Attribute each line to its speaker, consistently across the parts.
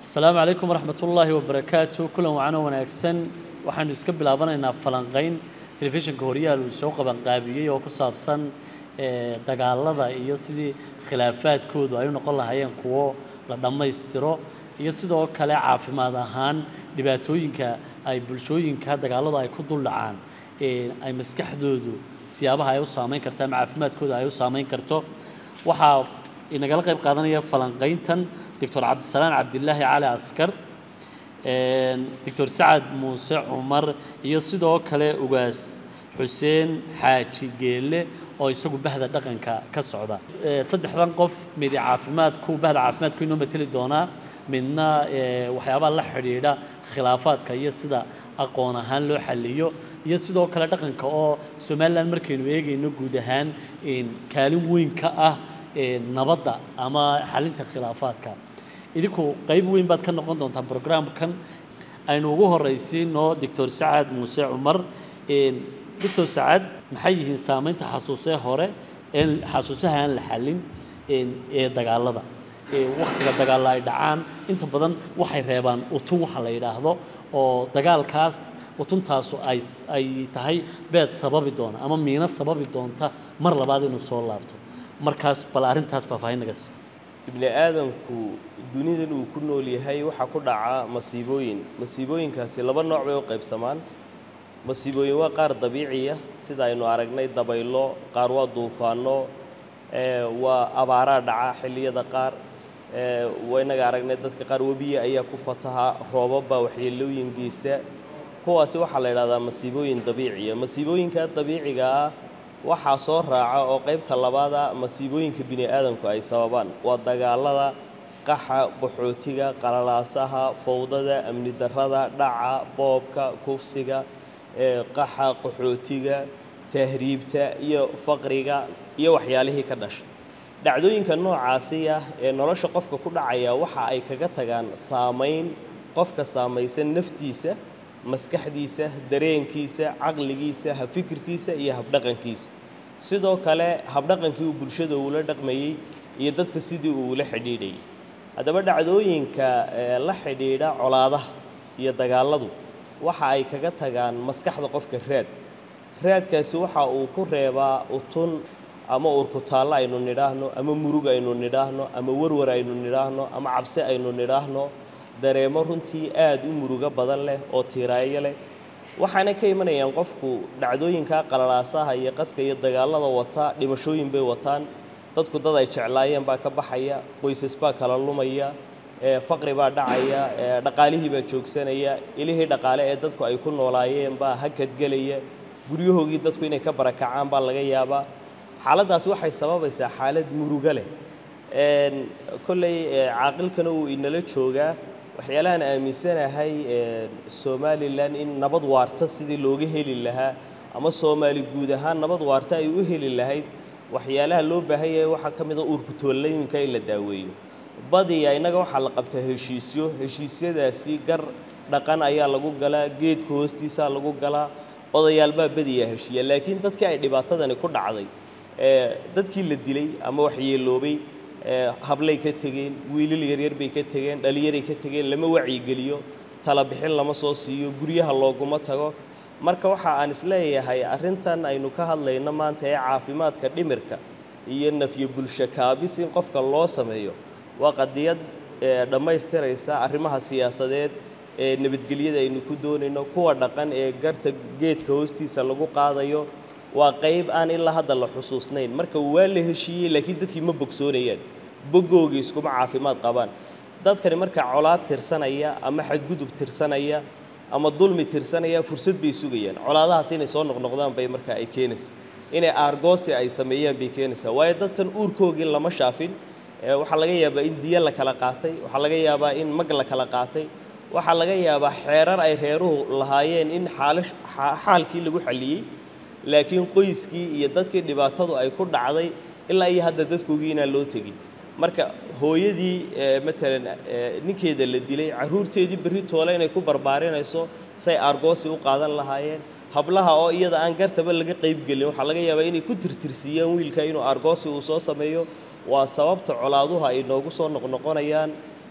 Speaker 1: asalaamu calaykum waraxmat ullaahi wabarakaatu kulan wacano wanaagsan waxaanu iska bilaabanaynaa falanqayn telefishinka horyaal uu soo qabanqaabiyey oo ku saabsan ee, dagaalada iyo sidii khilaafaadkoodu ay u noqon lahaayeen kuwo la dhammaystiro iyo sidoo kale caafimaad ahaan dhibaatooyinka ay bulshooyinka dagaaladu ay ku duldhacaan ee, ay maskaxdoodu siyaabaha ay u saameyn karto ama caafimaadkooda ay u saameyn karto waxaa inagala qayb qaadanaya falanqayntan doctor cabdisalaan cabdilaahi cali askar doctor sacad muuse cumar iyo sidoo kale ugaas xuseen xaaji geelle oo isagu bahda dhaqanka ka socda Ee, saddexdan qof midi caafimaadku bahda caafimaadku inoo mateli doonaa midna ee, waxyaabaha la xidhiidha khilaafaadka iyo sida aqoon ahaan loo xaliyo iyo sidoo kale dhaqanka oo somalilan markaynu eegayno guud ahaan een, kaalin weyn ka ah ee, nabadda ama xalinta khilaafaadka idinku qayb weyn baad ka noqon doontaan programkan aynu ugu horraysiino doctor sacad muuse cumar Een, doctor sacad maxay yihiin saameynta xasuusee hore ee xasuusaha aan la xalin een, ee dagaalada Ee, wakhtiga dagaalla ay dhacaan inta badan waxay reebaan utun waxa la yidhaahdo oo dagaalkaas utuntaasu ay ay tahay beed sababi doona ama miino sababi doonta mar labaad inuu soo laabto markaas bal arrintaas faahfaahin naga sii
Speaker 2: ibni aadamku dunidan uu ku nool yahay waxaa ku dhaca masiibooyin masiibooyinkaasi laba nooc bay u qaybsamaan masiibooyin waa qaar dabiiciya sida aynu aragnay dabaylo qaar waa duufaano ee, waa abaaraa dhaca xilliyada qaar ee, waa inaga aragnay dadka qaar webiya ayaa ku fataha roobabaa waxyeelooyin geysta kuwaasi waxaa la idhahdaa masiibooyin dabiiciya masiibooyinka dabiiciga ah waxaa soo raaca oo qaybta labaada masiibooyinka bini aadamku ay sababaan waa dagaalada qaxa qaxootiga qalalaasaha fowdada amni darrada dhaca boobka kufsiga ee, qaxa qaxootiga tahriibta iyo faqriga iyo waxyaalihii ka dhashay dhacdooyinka noocaasi ah ee nolosha qofka ku dhacaya waxa ay kaga tagaan saamayn qofka saamaysan naftiisa maskaxdiisa dareenkiisa caqligiisa habfikirkiisa iyo habdhaqankiisa sidoo kale habdhaqankii uu bulshada uula dhaqmayey iyo dadka sidii uu ula xidhiidhayay haddaba dhacdooyinka ee, la xidhiidha colaadaha iyo dagaaladu waxa ay kaga tagaan maskaxda qofka raad raadkaasi waxa uu ku reebaa utun ama urkutaallo aynu nidhaahno ama murug aynu nidhaahno ama warwar aynu nidhaahno ama cabsi aynu nidhaahno dareemo runtii aad u murugo badan leh oo tiiraayo leh waxaana ka imanayaan qofku dhacdooyinka qalalaasaha iyo qaska iyo dagaalada wata dhimashooyin bay wataan dadku dad ay jeclaayeen baa ka baxaya qoysas baa kala lumaya ee, faqri baa dhacaya ee, dhaqaalihii baa joogsanaya ilihii dhaqaale ee dadku ay ku noolaayeen baa hakadgelaya guryahoogii dadku inay ka barakacaan baa laga yaabaa xaaladdaas waxay sababaysaa xaalad murugo leh Een, kolley ee, caaqilkana uu inala joogaa waxyaalahaan aaminsanahay een, somalilan in nabad waarta sidii looga heli lahaa ama soomaali guud ahaan nabad waarta ay u heli lahayd waxyaalaha loo baahan yahay waxaa ka mid a uurkutoollooyinka in la daaweeyo badiya innaga waxaa la qabtaa heshiisyo heshiisyadaasi gar dhaqan ayaa lagu galaa geedka hoostiisaa lagu galaa odayaal baa badiyaa heshiiya laakiin dadkii ay dhibaatadani ku dhacday ee, dadkii la dilay ama waxyeeloobay ee, hablay ka tegeen wiilal yaryar bay ka tegeen dhalinyaray ka tegeen lama wacyigeliyo talabixin lama soo siiyo guryaha looguma tago marka waxa aan isleeyahay arrintan aynu ka hadlayno maanta ee caafimaadka dhimirka iyo nafyo bulsho kaabis in qofka loo sameeyo waa qadiyad ee, dhammaystiraysa arrimaha siyaasadeed ee nabadgelyada aynu ku doonayno kuwa dhaqan ee garta geedka hoostiisa lagu qaadayo waa qayb aan ilaa hadda la xusuusnayn marka waa la heshiiyey laakiin dadkii ma bogsoonayaan bogoogii iskuma caafimaad qabaan dadkani marka colaad tirsanaya ama xadgudub tirsanaya ama dulmi tirsanaya fursad bay sugayaan colaadahaas inay soo noqnoqdaan bay marka ay keenaysaa inay aargoosi ay sameeyaan bay keenaysaa waayo dadkan uurkoogii lama shaafin ee, waxaa laga yaabaa in diya la kala qaatay waxaa laga yaabaa in mag la kala qaatay waxaa laga yaabaa xeerar ay reeruhu lahaayeen in xaalish xa- xaalkii lagu xalliyey laakiin qoyskii iyo dadkii dhibaatadu ay ku dhacday ilaa iyo hadda dadkoogii inaan loo tegin marka hooyadii ee, matalan ee, ninkeeda la dilay carruurteedii berri toole inay ku barbaarinayso say aargoosi u qaadan lahaayeen hablaha oo iyada aan gartaba laga qaybgelin waxaa laga yaabaa inay ku tirtirsiiyaan wiilka inuu aargoosi uu soo sameeyo waa sababta colaaduha ay noogu soo noqnoqonayaan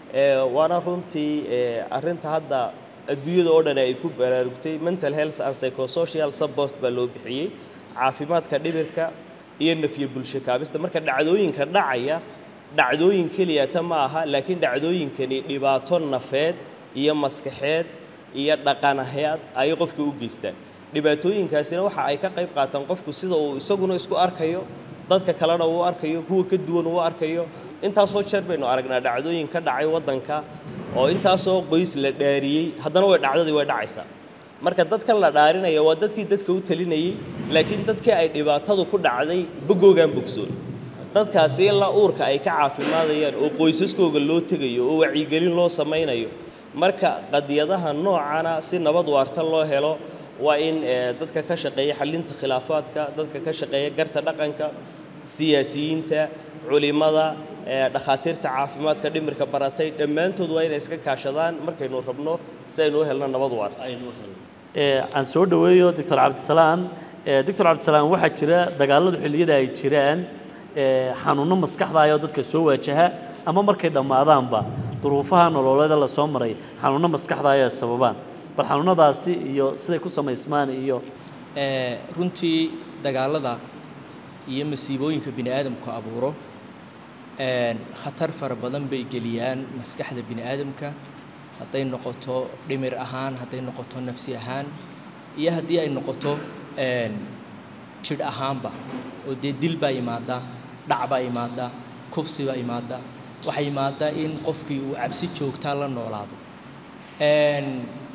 Speaker 2: ee, waana runtii ee, arrinta hadda adduunyada oo dhan ay ku baraarugtay mental health and psychosocial support baa loo bixiyey caafimaadka dhibirka iyo nafyo bulsho kaabista marka dhacdooyinka dhacaya dhacdooyin keliyata ma aha laakiin dhacdooyinkani dhibaato nafeed iyo maskaxeed iyo dhaqanaheed ayay qofka u geystaan dhibaatooyinkaasina waxa ay ka qayb qaataan qofku sida uu isaguna isku arkayo dadka kalena uu arkayo kuwa ka duwan uu arkayo intaasoo jeer baynu aragnaa dhacdooyin ka dhacay waddanka oo intaasoo qoys la dhaariyey haddana way dhacdadii way dhacaysaa marka dadkan la dhaarinaya waa dadkii dadka u talinayey laakiin dadkii ay dhibaatadu ku dhacday bogoogaan bogsoon dadkaasi ilaa uurka ay ka caafimaadayaan oo qoysaskooga loo tegayo oo wacyigelin loo samaynayo marka qadiyadaha noocana si nabad waarta loo helo waa in eh, dadka ka shaqeeya xallinta khilaafaadka dadka ka shaqeeya garta dhaqanka siyaasiyiinta culimada eh, dhakhaatiirta caafimaadka dhimirka baratay dhammaantood waa inay iska kaashadaan markaynu rabno si aynu u helno nabad waarta
Speaker 1: Ee, aan soo dhaweeyo doctor cabdisalaam Ee, doctor cabdisalaam waxaa jira dagaaladu xilliyada ay jiraan ee, xanuuno maskaxda ah oo dadka soo waajaha ama markay dhammaadaanba duruufaha nololeeda la soo maray xanuuno maskaxda ah ay sababaan bal xanuunadaasi iyo siday ku samaysmaan iyo
Speaker 3: Ee, runtii dagaalada iyo masiibooyinka bini aadamku abuuro een, khatar fara badan bay geliyaan maskaxda bini aadamka hadday noqoto dhimir ahaan hadday noqoto nafsi ahaan iyo haddii ay noqoto een, jidh ahaanba oo dee dil baa yimaada dhac baa yimaada kufsi baa yimaada waxaa yimaada in qofkii uu cabsi joogtaa la noolaado Een,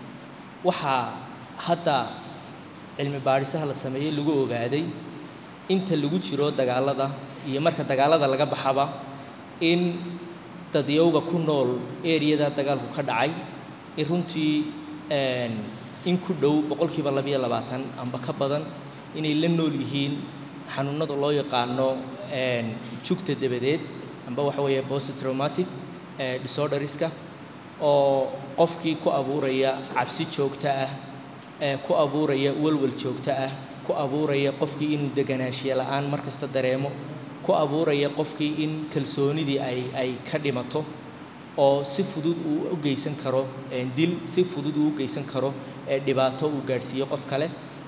Speaker 3: waxaa hadda cilmi baadhisaha la sameeyey lagu ogaaday inta lagu jiro dagaalada iyo marka dagaalada laga baxaba in dadyowga ku nool eriyada dagaalku ka dhacay in runtii een, in ku dhow boqolkiiba labiyo labaatan amba ka badan inay la nool yihiin xanuunada loo yaqaano een, jugta dabadeed amba waxa weeye post traumatic eh, disorderska oo qofkii ku abuuraya cabsi joogto ah ee ku abuuraya walwal joogto ah ku abuuraya qofkii inuu deganaanshiye la'aan mar kasta dareemo ku abuuraya qofkii in kalsoonidii ay ay ka dhimato oo si fudud uu u geysan karo ee dil si fudud uu u geysan karo ee dhibaato uu gaadhsiiyo qof kale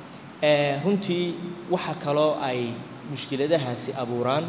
Speaker 3: ee runtii waxa kaloo ay mushkiladahaasi abuuraan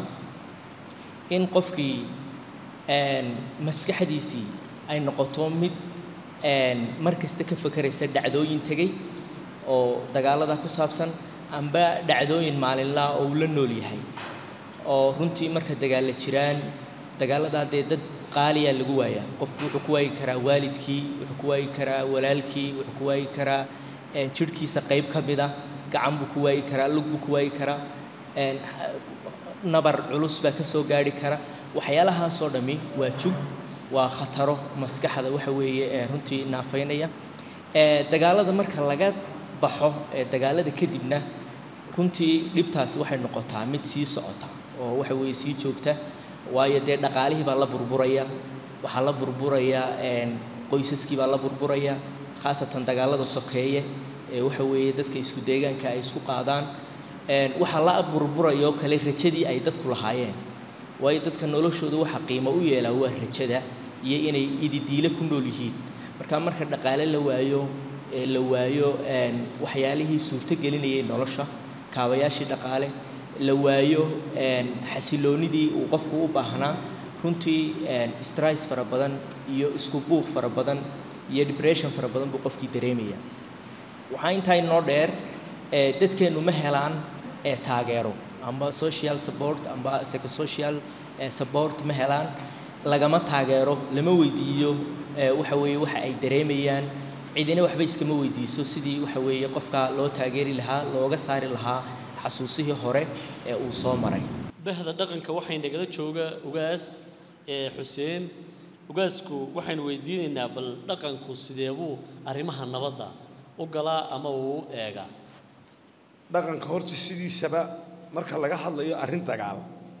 Speaker 3: in qofkii een, maskaxdiisii ay noqoto mid een, mar kasta ka fakeraysa dhacdooyin tegey oo dagaalada ku saabsan amba dhacdooyin maalinlaha oo uu la nool yahay oo runtii marka dagaalla jiraan dagaaladaa dee dad qaaliyaa lagu waayaa qofku wuxuu ku waayi karaa waalidkii wuxuu ku waayi karaa walaalkii wuxuu ku waayi karaa een, jidhkiisa qayb ka mid ah gacan buu ku waayi karaa lug buu ku waayi karaa een, nabar culus baa ka soo gaadhi kara waxyaalahaasoo dhammi waa jug waa khataro maskaxda waxa weeye ee runtii naafaynaya ee dagaalada marka laga baxo ee dagaalada kadibna runtii dhibtaasi waxay noqotaa mid sii socota oo waxa weeye sii joogta waayo dee dhaqaalihii baa la burburaya waxaa la burburaya een, qoysaskii baa la burburaya khaasatan dagaalada sokeeye ee waxa weeye dadka isku deegaanka ay isku qaadaan een, waxaa la burburaya oo kale rajadii ay dadku lahaayeen waayo dadka noloshooda waxa qiimo u yeelaa waa rajada iyo inay ididiile ku nool yihiin marka marka dhaqaale la waayo ee la waayo een, waxyaalihii suurto gelinayay nolosha kaabayaashii dhaqaale la waayo een, xasiloonidii uu qofku u baahnaa runtii een, stress fara badan iyo isku buuq fara badan iyo depression fara badan buu qofkii dareemaya waxaa intaa inoo dheer ee dadkeennu ma helaan ee taageero amba social support amba psychosocial eh, support ma helaan lagama taageero lama weydiiyo eh, waxa weeye waxa ay dareemayaan cidina waxba iskama weydiiso sidii waxa weeye qofka loo taageeri lahaa looga saari lahaa xasuusihii hore ee uu soo maray
Speaker 1: bahda dhaqanka waxay nagala jooga ugaas ee xuseen ugaasku waxaynu weydiinaynaa bal dhaqanku sideebuu arrimaha nabadda u galaa ama uu u eegaa
Speaker 4: dhaqanka horta sidiisaba marka laga hadlayo arrin dagaal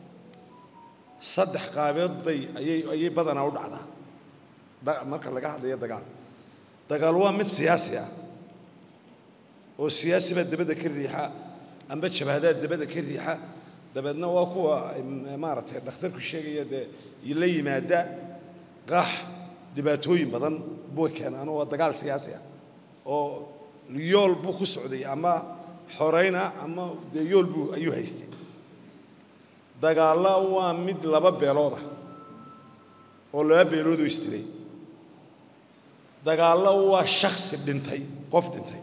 Speaker 4: saddex qaabeed bay ayay ayay badanaa u dhacdaa dha- marka laga hadlayo dagaal dagaal waa mid siyaasi ah oo siyaasi baa dabadda ka riixa amba jabhadaa dabadda ka riixa dabeedna waa kuwa m- maaragtay dhakhtarku sheegaya dee la yimaada qax dhibaatooyin badan buu keenaan oo waa dagaal siyaasi ah oo yool buu ku socday ama xorayna ama dee yool buu ayuu haystay dagaalla waa mid laba beelooda oo laba beeloodoo isdilay dagaallo waa shaksi dhintay qof dhintay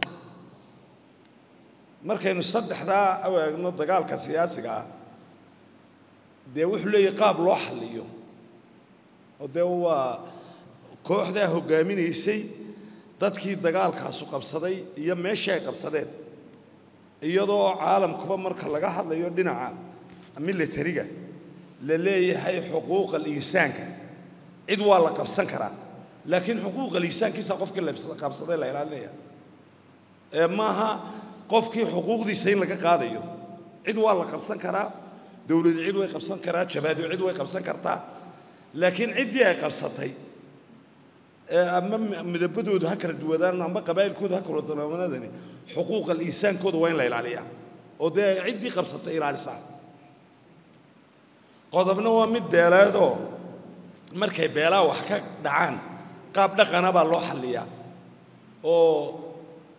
Speaker 4: markaynu saddexdaa u eegno dagaalka siyaasiga ah dee wuxuu leeyahay qaab loo xalliyo oo dee waa kooxdaa hoggaaminaysay dadkii dagaalkaasu qabsaday iyo meeshii ay qabsadeen iyadoo caalamkuba marka laga hadlayo dhinaca militariga la leeyahay xuquuqa insaanka cid waa la qabsan karaa laakiin xuquuqa insaankiisa qofkii la qabsaday la ilaalinaya ee maaha qofkii xuquuqdiisa in laga qaadayo cid waa la qabsan karaa dowladu cid way qabsan karaa jabaado cid way qabsan kartaa laakiin ciddii ay qabsatay ama midabadoodu ha kala duwadaan ama qabaa'ilkoodu ha kala duwanaadani xuquuqa insaankooda waa in la ilaaliyaa oo dee ciddii qabsatay ilaalisaa qodobna waa mid beeleedoo markay beelaha wax ka dhacaan qaab dhaqana baa loo xalliyaa oo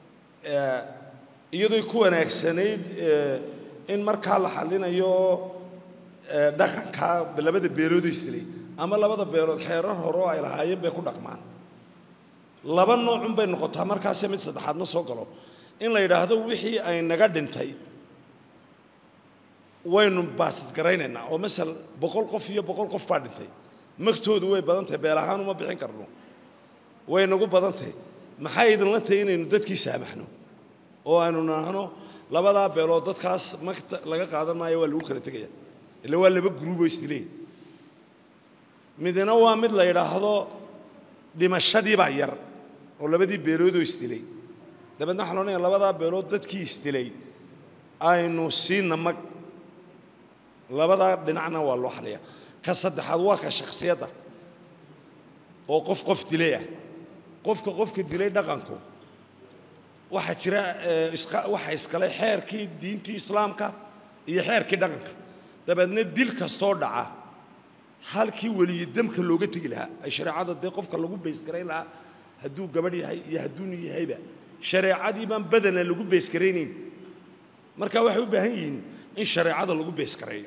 Speaker 4: iyadoo ku wanaagsanayd in markaa la xallinayo dhaqanka labada beelood istilay ama labada beelood xeerar hore oo ay lahaayeen bay ku dhaqmaan laba noocun bay noqotaa markaase mid saddexaad ma soo galo in la yidhaahdo wixii ay naga dhintay waynu baasidgaraynaynaa oo masal boqol qof iyo boqol qof baa dhintay magtoodu way badan tahay beel ahaan uma bixin karno way nagu badan tahay maxay idinla tahay inaynu dadkii saamaxno oo aynu nahno labadaa beelood dadkaas magta laga qaadan maayo waa lagu kala tegaya ila waa laba gruuboo isdileey midna waa mid la yidhaahdo dhimashadii baa yar oo labadii beeloodoo isdilay dabeedna waxaa loodhanaya labadaa beelood dadkii isdilay aynu siina mag labadaa dhinacna waa loo xaliyaa ka saddexaad waa ka shaksiyadda oo qof qof dilay ah qofka qofka dilay dhaqanku waxaa jira waxa iskale xeerkii diintii islaamka iyo xeerkii dhaqanka dabeedna dil kastoo dhaca halkii weliyi damka looga tegi lahaa ay shareecada dee qofka lagu baysgarayn lahaa hadduu gabadh yahay iyo hadduunu yahayba shareecadii baan badana lagu baysgaraynayn marka waxay u baahan yihiin in shareecada lagu baysgareeyo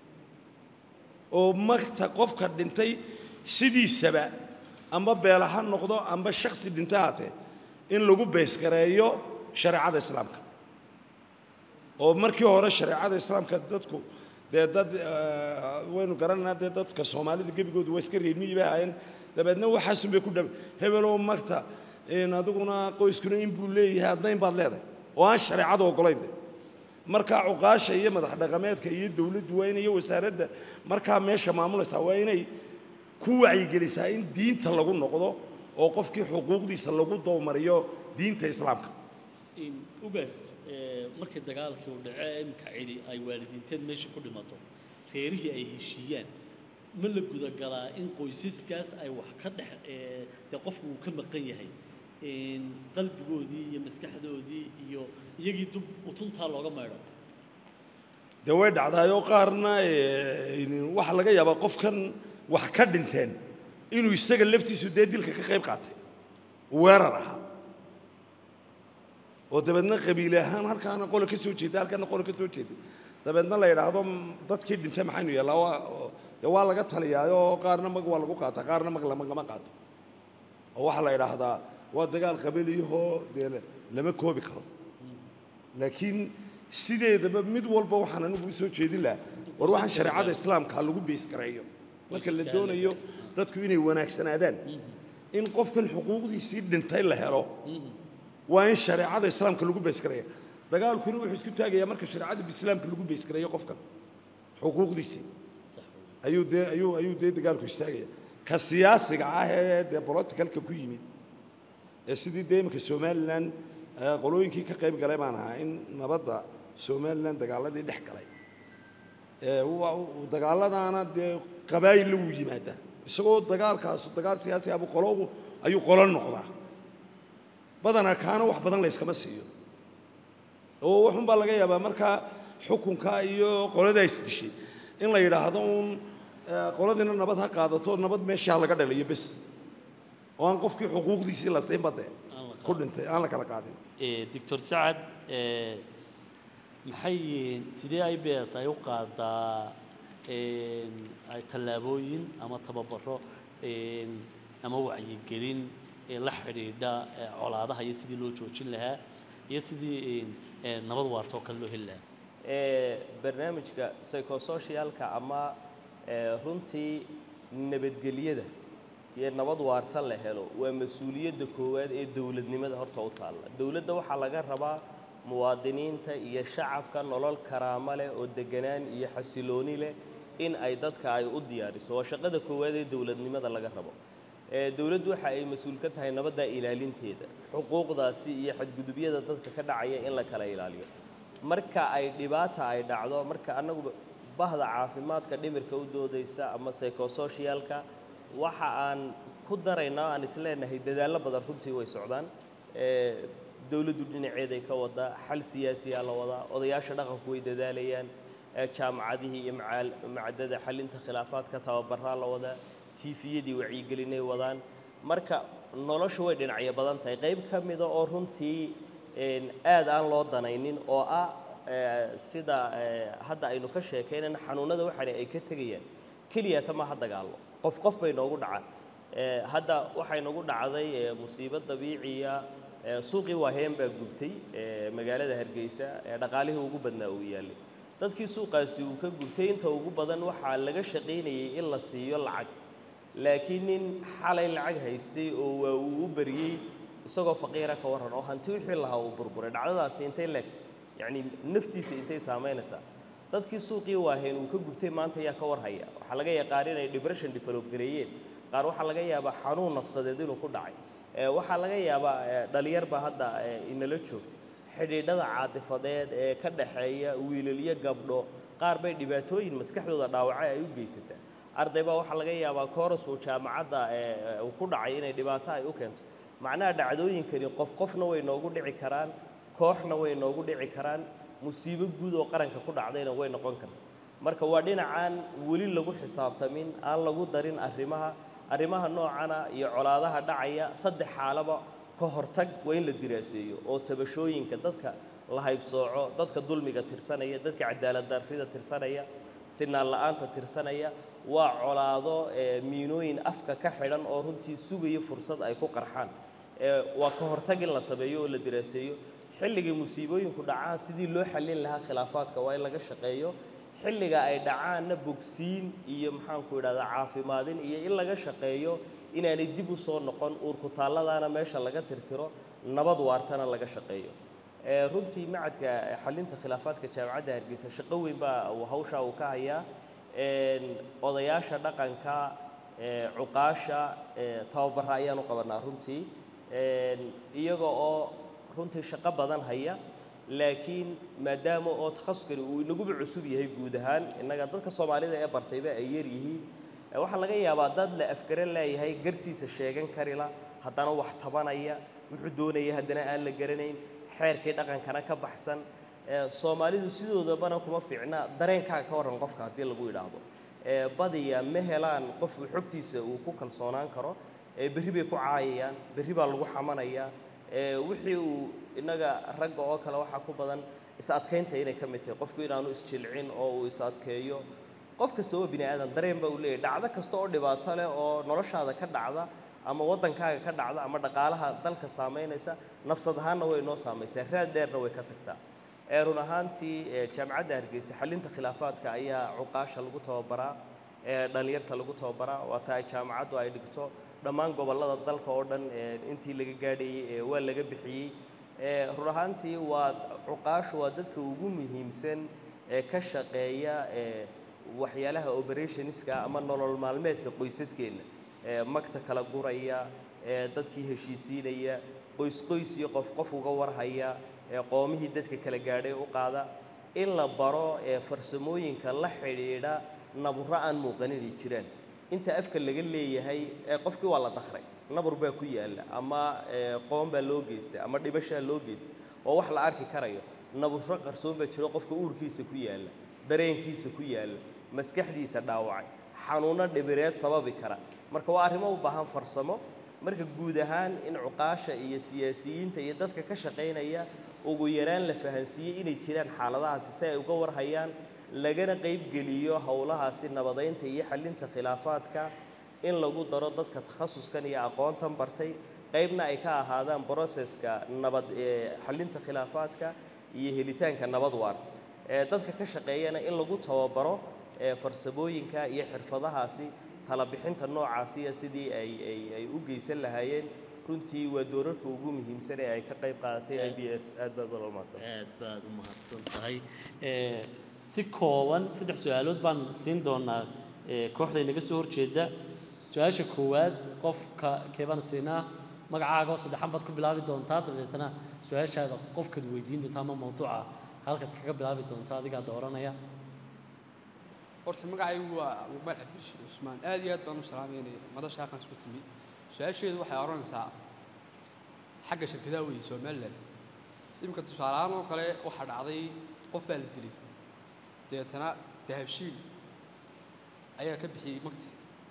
Speaker 4: oo magta qofka dhintay sidiisaba amba beela ha noqdo amba shaksi dhintay haatee in lagu baysgareeyo shareecada islaamka oo markii hore shareecada islaamka dadku dee dad waynu garanaynaa dee dadka soomaalida gebigoodu waa iska reermiyii bay ahaayeen dabeedna waxaasun bay ku dhab hebelow magta adiguna qoyskuna in buu leeyahay addayn baad leedahay oo aan shareecada oggolayn de markaa cuqaasha iyo madax dhaqameedka iyo dowladdu waa in iyo wasaaradda markaa meesha maamulaysaa waa inay ku wacyigelisaa in diinta lagu noqdo oo qofkii xuquuqdiisa lagu dowmariyo diinta islaamka
Speaker 1: ugaas markii dagaalkii uu dhace imika cidi ay waalidiinteed meesha ku dhimato reerihii ay heshiiyaan ma la gudagalaa in qoysaskaas ay wax ka dhex dee qofku uu ka maqan yahay qalbigoodii iyo maskaxdoodii iyo iyagii dub utuntaa looga maydho
Speaker 4: dee way dhacdaayoo qaarna waxaa laga yaabaa qofkan wax ka dhinteen inuu isaga laftiisu dee dilka ka qayb qaatay weerar ahaa oo dabeedna qabiile ahaan halkaana qole ka soo jeeda halkaana qole ka soo jeeda dabeedna la yidhaahdo dadkii dhintay maxaynu yeellaa waa dee waa laga taliyaayoo qaarna mag waa lagu qaataa qaarna mag lamagama qaato oo waxaa la yidhaahdaa waa dagaal qabaliyahoo dee lama koobi karo laakiin sideedaba mid walba waxaan anigu usoo jeedin lahaa war waxaan shareecada islaamka lagu beesgareeyo marka la doonayo dadku inay wanaagsanaadaan in qofkan xuquuqdiisii dhintay la helo waa in shareecada islaamka lagu beesgareeya dagaalkuna wuxuu isku taagayaa marka shareecada islaamka lagu beesgareeyo qofkan xuquuqdiisii ayuu dee ayuu ayuu dee dagaalku istaagaya ka siyaasiga ah ee dee politicalka ku yimid ee sidii dee iminka somalilan qolooyinkii ka qayb galay baan ahaa in nabadda somalilan dagaaladii dhex galay dagaaladaana dee qabaayilla wuu yimaadaa isagoo dagaalkaas dagaal siyaasi abu qolo ayuu qolo noqdaa badanaa kaana wax badan layskama siiyo oo waxunbaa laga yaabaa markaa xukunka iyo qoladaa isdishay in la yidhaahdo uun qoladiina nabad ha qaadato nabad meeshaa laga dhalayo bes oo aan qofkii xuquuqdiisii la siinba dee
Speaker 1: Aan la
Speaker 4: ku dhintay aan la kala qaadin
Speaker 1: doctor sacad eh, maxay yihiin sidee i b s ay u qaadaa een, ay tallaabooyin ama tababaro een, ama wacyigelin ee la xidhiidha eh, colaadaha iyo sidii loo joojin lahaa iyo sidii een, eh, nabad waarta oo kale loo heli lahaa
Speaker 2: ee barnaamijka psychosocialka ama ee, runtii nabadgelyada iyo nabad waarta la helo waa mas-uuliyadda koowaad ee dowladnimada horta u taalla dowladda waxaa laga rabaa muwaadiniinta iyo shacabka nolol karaamo leh oo deganaan iyo xasilooni leh in ay dadka ay u diyaariso waa shaqada koowaad ee dowladnimada laga rabo ee dowladdu waxa ay mas-uul ka tahay nabadda ilaalinteeda xuquuqdaasi iyo xadgudubyada dadka ka dhacaya in la kala ilaaliyo marka ay dhibaata ay dhacdo marka annagu bahda caafimaadka dhimirka u doodaysa ama psychosocialka waxa aan ku daraynaa aan isleenahay dadaallo badan runtii way socdaan ee dowladdu dhinaceeday ka wadaa xal siyaasiyaa la wadaa odayaasha dhaqanku way dadaalayaan ee jaamacadihii iyo macaal- macadada xalinta khilaafaadka tababaraa la wadaa tiifiyadii wacyigelinay wadaan marka noloshu way dhinacyo badan tahay qayb ka mida oo runtii een, aad aan loo danaynin oo ah ee, sida ee, hadda aynu ka sheekaynayna xanuunada waxaana ay ka tegayaan keliyata maaha dagaallo qof qof bay noogu dhacaan Ee, hadda waxay nagu dhacday ee, musiibo dabiiciya ee, suuqii waaheen baa gubtay ee, magaalada hargeysa ee dhaqaalihii ugu badnaa uu yaallay dadkii suuqaasi uu ka gubtay inta ugu badan waxaa laga shaqaynayay in la siiyo lacag laakiin nin xalay lacag haystay oo waa uu u bariyey isagoo faqiira ka warran oo hanti wixii lahaa uu burburay dhacdadaasi intay leegtay yacni naftiisa intay saamaynaysaa dadkii suuqii waaheen uu ka gubtay maanta yaa ka warhaya waxaa laga yaqaan inay depression develop gareeyeen qaar waxaa laga yaabaa xanuun nafsadeed inuu ku dhacay ee, waxaa laga yaabaa ee, dhalinyar baa hadda ee, inala joogtay xidhiidhada caatifadeed ee ka dhaxeeya wiilal iyo gabdho qaar bay dhibaatooyin maskaxdooda dhaawacay ay u geysataa arday baa waxaa laga yaabaa kooras uu jaamacadda ee, ee, uu ku dhacay inay dhibaato ay u keento macnaha dhacdooyinkani qof qofna way noogu dhici karaan kooxna way noogu dhici karaan musiibo guud oo qaranka ku dhacdayna way noqon karta marka waa dhinacaan weli lagu xisaabtamin aan lagu darin arrimaha arrimaha noocana iyo colaadaha dhacaya saddex xaalaba ka hortag waa in la diraaseeyo oo tabashooyinka dadka la haybsooco dadka dulmiga tirsanaya dadka cadaalad darrida tirsanaya sinaan la'aanta tirsanaya waa colaado ee miinooyin afka ka xidhan oo runtii sugaya fursad ay ku qarxaan ee waa ka hortag in la sameeyo oo la diraaseeyo xilligay musiibooyinku dhacaan sidii loo xallin lahaa khilaafaadka waa in laga shaqeeyo xilliga ay dhacaanna bogsiin iyo maxaanku idhahdaa caafimaadin iyo in laga shaqeeyo inaanay dib u soo noqon uurku taalladaana meesha laga tirtiro nabad waartana laga shaqeeyo ee runtii macadka xalinta khilaafaadka jaamacadda hargeysa shaqo weyn baa uu hawshaa uu ka hayaa een, odayaasha dhaqanka ee, cuqaasha ee, tababara ayaan u qabanaa runtii een, iyaga oo runtii shaqo badan haya laakiin maadaama oo takhasuskani uu inaguba cusub yahay guud ahaan innaga dadka soomaalida ee bartayba ay yar yihiin ee waxaa laga yaabaa dad la afgaran leeyahay gartiisa sheegan karila haddana wax tabanaya wuxuu doonaya haddana aan la garanayn xeerkii dhaqankana ka baxsan ee soomaalidu sidoodabana kuma fiicna dareenkaaga ka warran qofka haddii lagu idhaahdo ee badiya ma helaan qof uu xogtiisa uu ku kalsoonaan karo ee berri bay ku caayayaan berri baa lagu xamanayaa ee wixii uu innaga ragga oo kale waxaa ku badan is adkaynta inay ka mid tahay qofku inaanu isjilcin oo uu is adkeeyo qof kasta oo bini aadan dareen baa uu leeyahay dhacdo kasta oo dhibaato leh oo noloshaada ka dhacda ama waddankaaga ka dhacda ama dhaqaalaha dalka saamaynaysa nafsad ahaanna way noo saamaysaa raad dheerna way ka tagtaa ee run ahaantii ee jaamacadda hargeysa xalinta khilaafaadka ayaa cuqaasha lagu tababaraa ee dhallinyarta lagu tababaraa waata ay jaamacaddu ay dhigto dhammaan gobollada dalka oo dhan ee intii laga gaadhayey ee waa laga bixiyey ee run ahaantii waa cuqaashu waa dadka ugu muhiimsan ee ka shaqeeya ee waxyaalaha operationska ama nolol maalmeedka qoysaskeenna ee magta kala guraya ee dadkii heshiisiinaya qoys qoys iyo qof qof uga warhaya ee qoomihii dadka kala gaadhay u qaada in la baro ee farsamooyinka la xidhiidha naburro aan muuqan inay jiraan inta afka laga leeyahay ee qofkii waa la dakray nabur baa ku yaalla ama ee qoon baa loo geystay ama dhibashaa loo geystay oo wax la arki karayo naburro qarsoon baa jiro qofka uurkiisa ku yaalla dareenkiisa ku yaalla maskaxdiisa dhaawacay xanuunno dhibireed sababi kara marka waa arrimo u baahan farsamo marka guud ahaan in cuqaasha iyo siyaasiyiinta iyo dadka ka shaqaynaya ugu yaraan la fahansiiyey inay jiraan xaaladahaasi si ay uga warhayaan lagana qaybgeliyo howlahaasi nabadaynta iyo xallinta khilaafaadka in lagu daro dadka takhasuskan iyo aqoontan bartay qaybna ay ka ahaadaan broseska nabad ee xallinta khilaafaadka iyo helitaanka nabad waarta ee dadka ka shaqeeyana in lagu tababaro ee farsamooyinka iyo xirfadahaasi talabixinta noocaasiya sidii ay ay ay u geysan lahaayeen runtii waa doorarka ugu muhiimsan ee ay ka qayb qaadatay i b s aad baad ula mahadsan
Speaker 1: aad baad u mahadsan tahay Ee, si kooban saddex su-aalood baan siin doonaa ee, kooxda inaga soo horjeeda su-aasha koowaad qofka keebaan siinaa magacaaga oo saddexan baad ku bilaabi doontaa dabeetana su-aashaada qofkaad weydiin doontaa ama mawduuca halkaad kaga bilaabi doonto adigaa dooranaya
Speaker 5: horta magacaygu waa muqbaal cabdirashiid cusmaan aad iyo aad baan u salaameynaya madasha halkan isku timi su-aasheedu waxay odhanaysaa xagga shirkadaha weeye somalilan iminka tusaaleahaan oo kale waxaa dhacday qof baa la dilay dabeetana dahabshiil ayaa ka bixiyey magti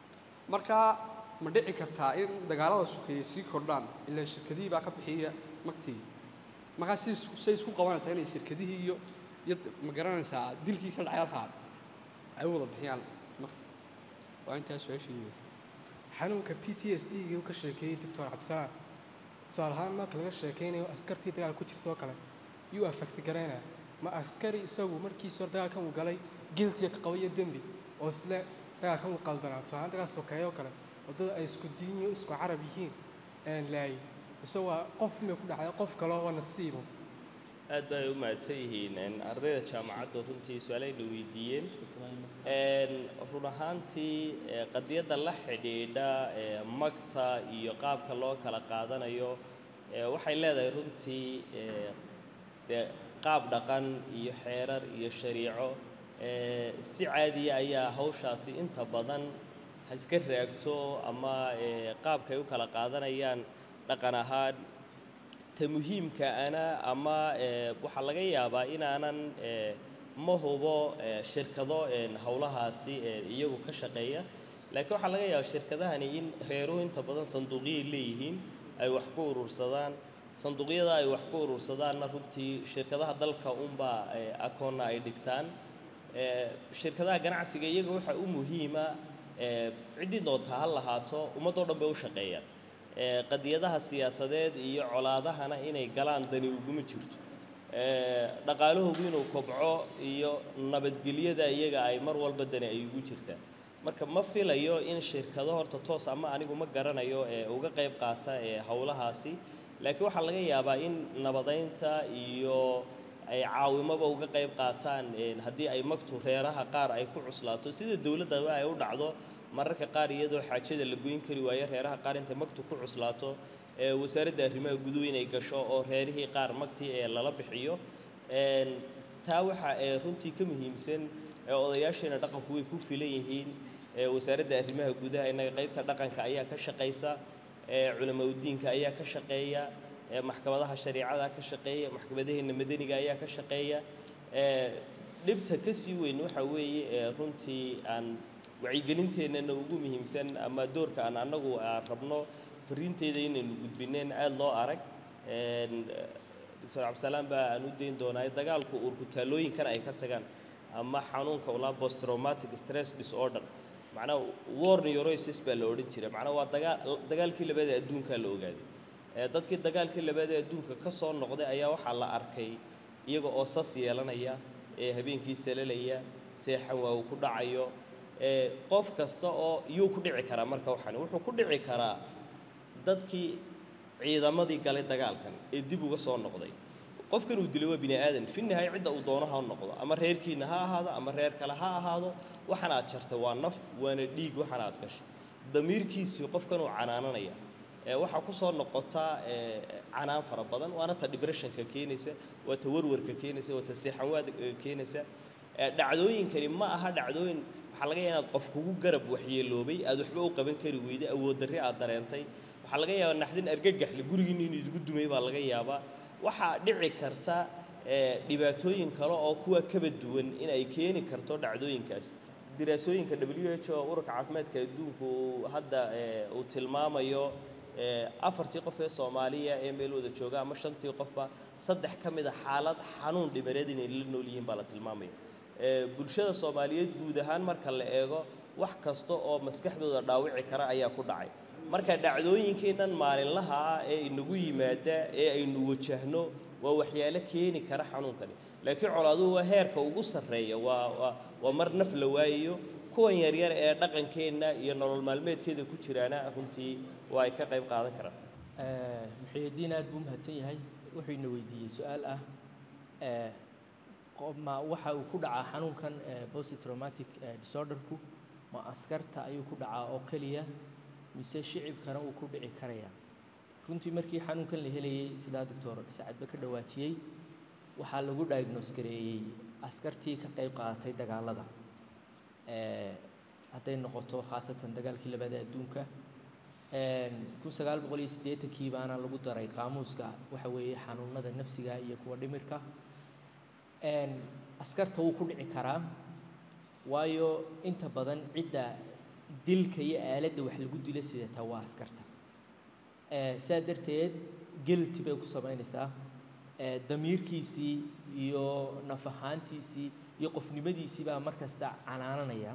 Speaker 5: marka ma dhici kartaa in dagaalada sukeeye sii kordhaan ilaa shirkadihii baa ka bixiya magtii markaa si say isku qabanaysaa inay shirkadihii iyo iyo ma garanaysaa dilkii ka dhacay halkaa ay u wada bixiyaan magti waa intaas su-aasheedu
Speaker 6: xanuunka p t s e gii uu ka sheekeeyey doctor cabdisalaam tusaale ahaan marka laga sheekaynayo askartii dagaal ku jirta oo kale yuu affecti garaynaya ma askari isagu markiisa hore dagaalkan uu galay giltiga ka qaba iyo dembi oo isle dagaalkan uu qaldanaa tusaale ahaan dagaal sokeeye oo kale waddada ay isku diinyo isku carab yihiin aan laayay mise waa qof miyay ku dhacday qof kale oo nasiibo
Speaker 2: aad bay u mahadsan yihiin een, ardayda jaamacaddu runtii su-aalayna weydiiyeen Een, run ahaantii ee, qadiyadda la xidhiidha ee, magta iyo qaabka loo kala qaadanayo ee, waxay leedahay runtii ee, dee qaab dhaqan iyo xeerar iyo shariico ee, si caadiya ayaa hawshaasi inta badan ha iska raagto ama ee, qaabkay u kala qaadanayaan dhaqan ahaan ta muhiimka ana ama ee, waxaa laga yaabaa inaanan ee, ma hubo ee, shirkado een, howlahaasi ee, iyagu ka shaqeeya laakiin waxaa laga yaabaa shirkadahani in reeruhu inta badan sanduuqyay leeyihiin ay wax ku urursadaan sanduuqyada ay wax ku urursadaanna runtii shirkadaha dalka unbaa ee, akoonna ay dhigtaan Ee, shirkadaha ganacsiga iyaga waxaa u muhiima ee, ciddii doontaa ha lahaato ummadoo dhan bay u shaqeeyaan Ee, qadiyadaha siyaasadeed iyo colaadahana inay galaan dani uguma jirto Ee, dhaqaalahoogu inuu kobco iyo nabadgelyada iyaga ay mar walba dani ay ugu jirtaan marka ma filayo in shirkado horta toos ama anigu ma garanayo ee uga qayb qaata ee howlahaasi laakiin waxaa laga yaabaa in nabadaynta iyo ay caawimaba uga qayb qaataan een, haddii ay magtu reeraha qaar ay ku cuslaato sida dowladdaba ay u dhacdo mararka qaar iyadoo xaajada la goyn kari waayo reeraha qaar intay magtu ku cuslaato ee wasaaradda arrimaha guduhu inay gasho oo reerihii qaar magtii ee lala bixiyo Een, taa waxa ee runtii ka muhiimsan ee odayaasheena dhaqanku way ku filan yihiin ee wasaaradda arrimaha gudaha innaga qaybta dhaqanka ayaa ka shaqaysa ee culamaa udiinka ayaa ka shaqeeya ee maxkamadaha shariicada ka shaqeeya maxkamadaheena madaniga ayaa ka shaqeeya ee dhibta ka sii weyn waxa weeye ee runtii aan wacyigelinteennana ugu muhiimsan ama doorka aan annagu aan rabno fariinteeda inaynu gudbineen aada loo arag Een, doctor cabdisalaam baa aan u dayn doonaa dagaalku urkutaalooyinkan ay ka tagaan ama xanuunka ulaa post traumatic stress disorder macnaha war neurosis baa la odhan jiray macnaha waa dagaal dagaalkii labaad ee adduunkaa la ogaaday ee dadkii dagaalkii labaad ee adduunka ka soo noqday ayaa waxaa la arkay iyaga oo sas yeelanaya ee habeenkii salalaya seexan waa uu ku dhacayo ee qof kasta oo iyuu ku dhici karaa marka waxaan wuxuu ku dhici karaa dadkii ciidamadii galay dagaalkan ee dib uga soo noqday qofkan uu dilay waa bini aadan fi nihaaya cidda uu doono ha noqdo ama reerkiina ha ahaado ama reer kale ha ahaado waxan aad jartay waa naf waana dhiig waxan aad gashay damiirkiisii qofkan uu canaananaya ee waxaa ku soo noqotaa ee canaan fara badan waana ta depressionka keenaysa waa ta warwarka keenaysa waa ta seexanwaad keenaysa ee dhacdooyinkani ma aha dhacdooyin waxaa laga yaabaa inaad qof kugu garab waxyeeloobay aad waxba u qaban kari weyday awood darri aad dareentay waxaa laga yaabaa naxdin argagaxle gurigiinna inuu idigu dumay baa laga yaabaa waxaa dhici karta ee dhibaatooyin kale oo kuwa kaba duwan in ay keeni karto dhacdooyinkaas diraasooyinka w h o ururka caafimaadka adduunku uu hadda ee uu tilmaamayo ee, afartii qof ee soomaaliya ee meel wada jooga ama shantii qofba saddex ka mid a xaalad xanuun dhibaneed inay la nool yihiin baa la tilmaamaya Ee, bulshada soomaaliyeed guud ahaan marka la eego wax kasta oo maskaxdooda dhaawici kara ayaa ku dhacay marka dhacdooyinkeennan maalinlaha ah ee inagu yimaada ee aynu wajahno waa waxyaalo keeni kara xanuunkani laakiin colaaduhu waa heerka ugu sarreeya waa waa waa mar naf la waayayo kuwan yaryar ee dhaqankeenna iyo nolol maalmeedkeeda ku jiraana runtii waa ay ka qayb qaadan karaan
Speaker 3: muxiyadiin aad buu mahadsan yahay wuxuu ina weydiiyey su-aal ah ee, qof- ma waxa uu ku dhacaa xanuunkan post traumatic disorderku ma askarta ayuu ku dhacaa oo keliya mise shicibkana uu ku dhici karaya runtii markii xanuunkan la helayey sidaa doctor sacadba ka dhawaajiyey waxaa lagu diagnose gareeyey askartii ka qayb qaadatay dagaalada ee, hadday noqoto khaasatan dagaalkii labaad ee adduunka kun sagaal boqol iyo siddeetankii baana lagu daray qaamuuska waxa weeye xanuunada nafsiga iyo kuwa dhimirka Een, askarta wuu ku dhici karaa waayo inta badan cidda dilka iyo aaladda wax lagu dila sidata waa askarta Ee, sidaa darteed gelti bay ku samaynaysaa Ee, damiirkiisii iyo naf ahaantiisii iyo qofnimadiisii baa mar kasta canaananaya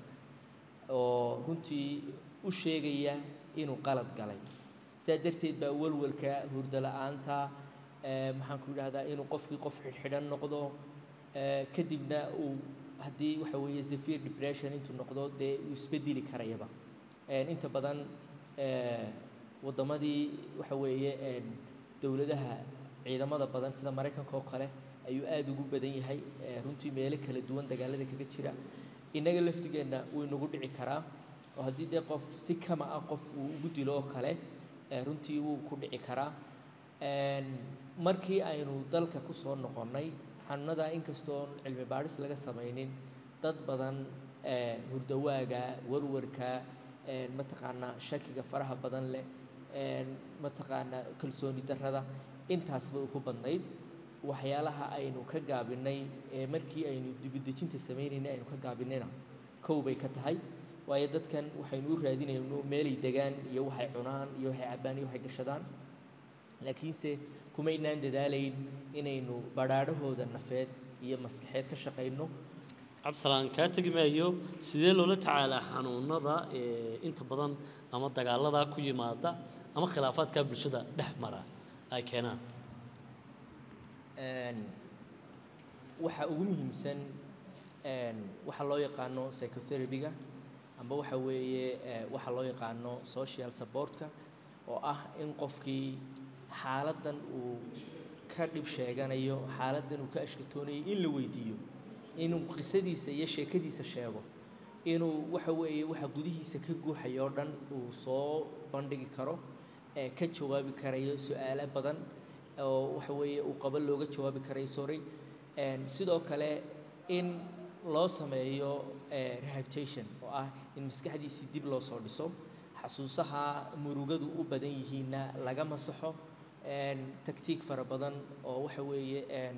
Speaker 3: oo runtii u sheegaya inuu qalad galay sidaa darteed baa walwalka hurdo la-aanta ee, maxaan ku idhahdaa inuu qofkii qof xidhxidhan noqdo ee, kadibna uu haddii waxa weeye severe depression intuu noqdo dee uu isbedeli karayaba Een, inta badan ee, waddamadii waxa weeye een, dowladaha ciidamada badan sida maraykanka oo kale ayuu aada ugu badan yahay ee, runtii meelo kala duwan dagaalada kaga jira innaga laftigeenna wuu inagu dhici karaa oo haddii dee qof si kama ah qof uu ugu dilo oo kale ee, runtii wuu ku dhici karaa Een, markii aynu dalka ku soo noqonnay xanuunada inkastoo cilmi baadhis laga samaynin dad badan ee, hurdawaaga warwarka een, mataqaanaa shakiga faraha badan leh een, mataqaanaa kalsooni darrada intaasba uu ku badnayd waxyaalaha aynu ka gaabinay ee markii aynu dibudejinta sameynaynay aynu ka gaabinayna kow bay ka tahay waayo dadkan waxaynu u raadinayno meelay degaan iyo waxay cunaan iyo waxay cabbaan iyo waxay gashadaan laakiinse kumaynaan dadaalayn inaynu badhaadhahooda nafeed iyo maskaxeed ka shaqayno
Speaker 1: cabdisalaan kaa tegi maayo sidee loola tacaalaa xanuunada ee inta badan ama dagaalada ku yimaada ama khilaafaadka bulshada dhex mara ay keenaan
Speaker 3: Een, waxa ugu muhiimsan een, waxa loo yaqaano psychotherapy-ga amba waxa weeye ee, waxa loo yaqaano social supportka oo ah in qofkii xaaladdan uu ka dhib sheeganayo xaaladdan uu ka ashkatoonayo in la weydiiyo inuu qisadiisa iyo sheekadiisa sheego inuu waxa weeye waxa gudihiisa ka guuxayo oo dhan uu soo bandhigi karo ee ka jawaabi karayo su-aalo badan oo waxa weeye uu qabo looga jawaabi karayo sorry Een, sidoo kale in loo sameeyo ee, rehabilitation oo ah in maskaxdiisii dib loo soo dhiso xasuusaha murugadu u badan yihiinna laga masaxo Een, taktiik fara badan oo waxa weeye een,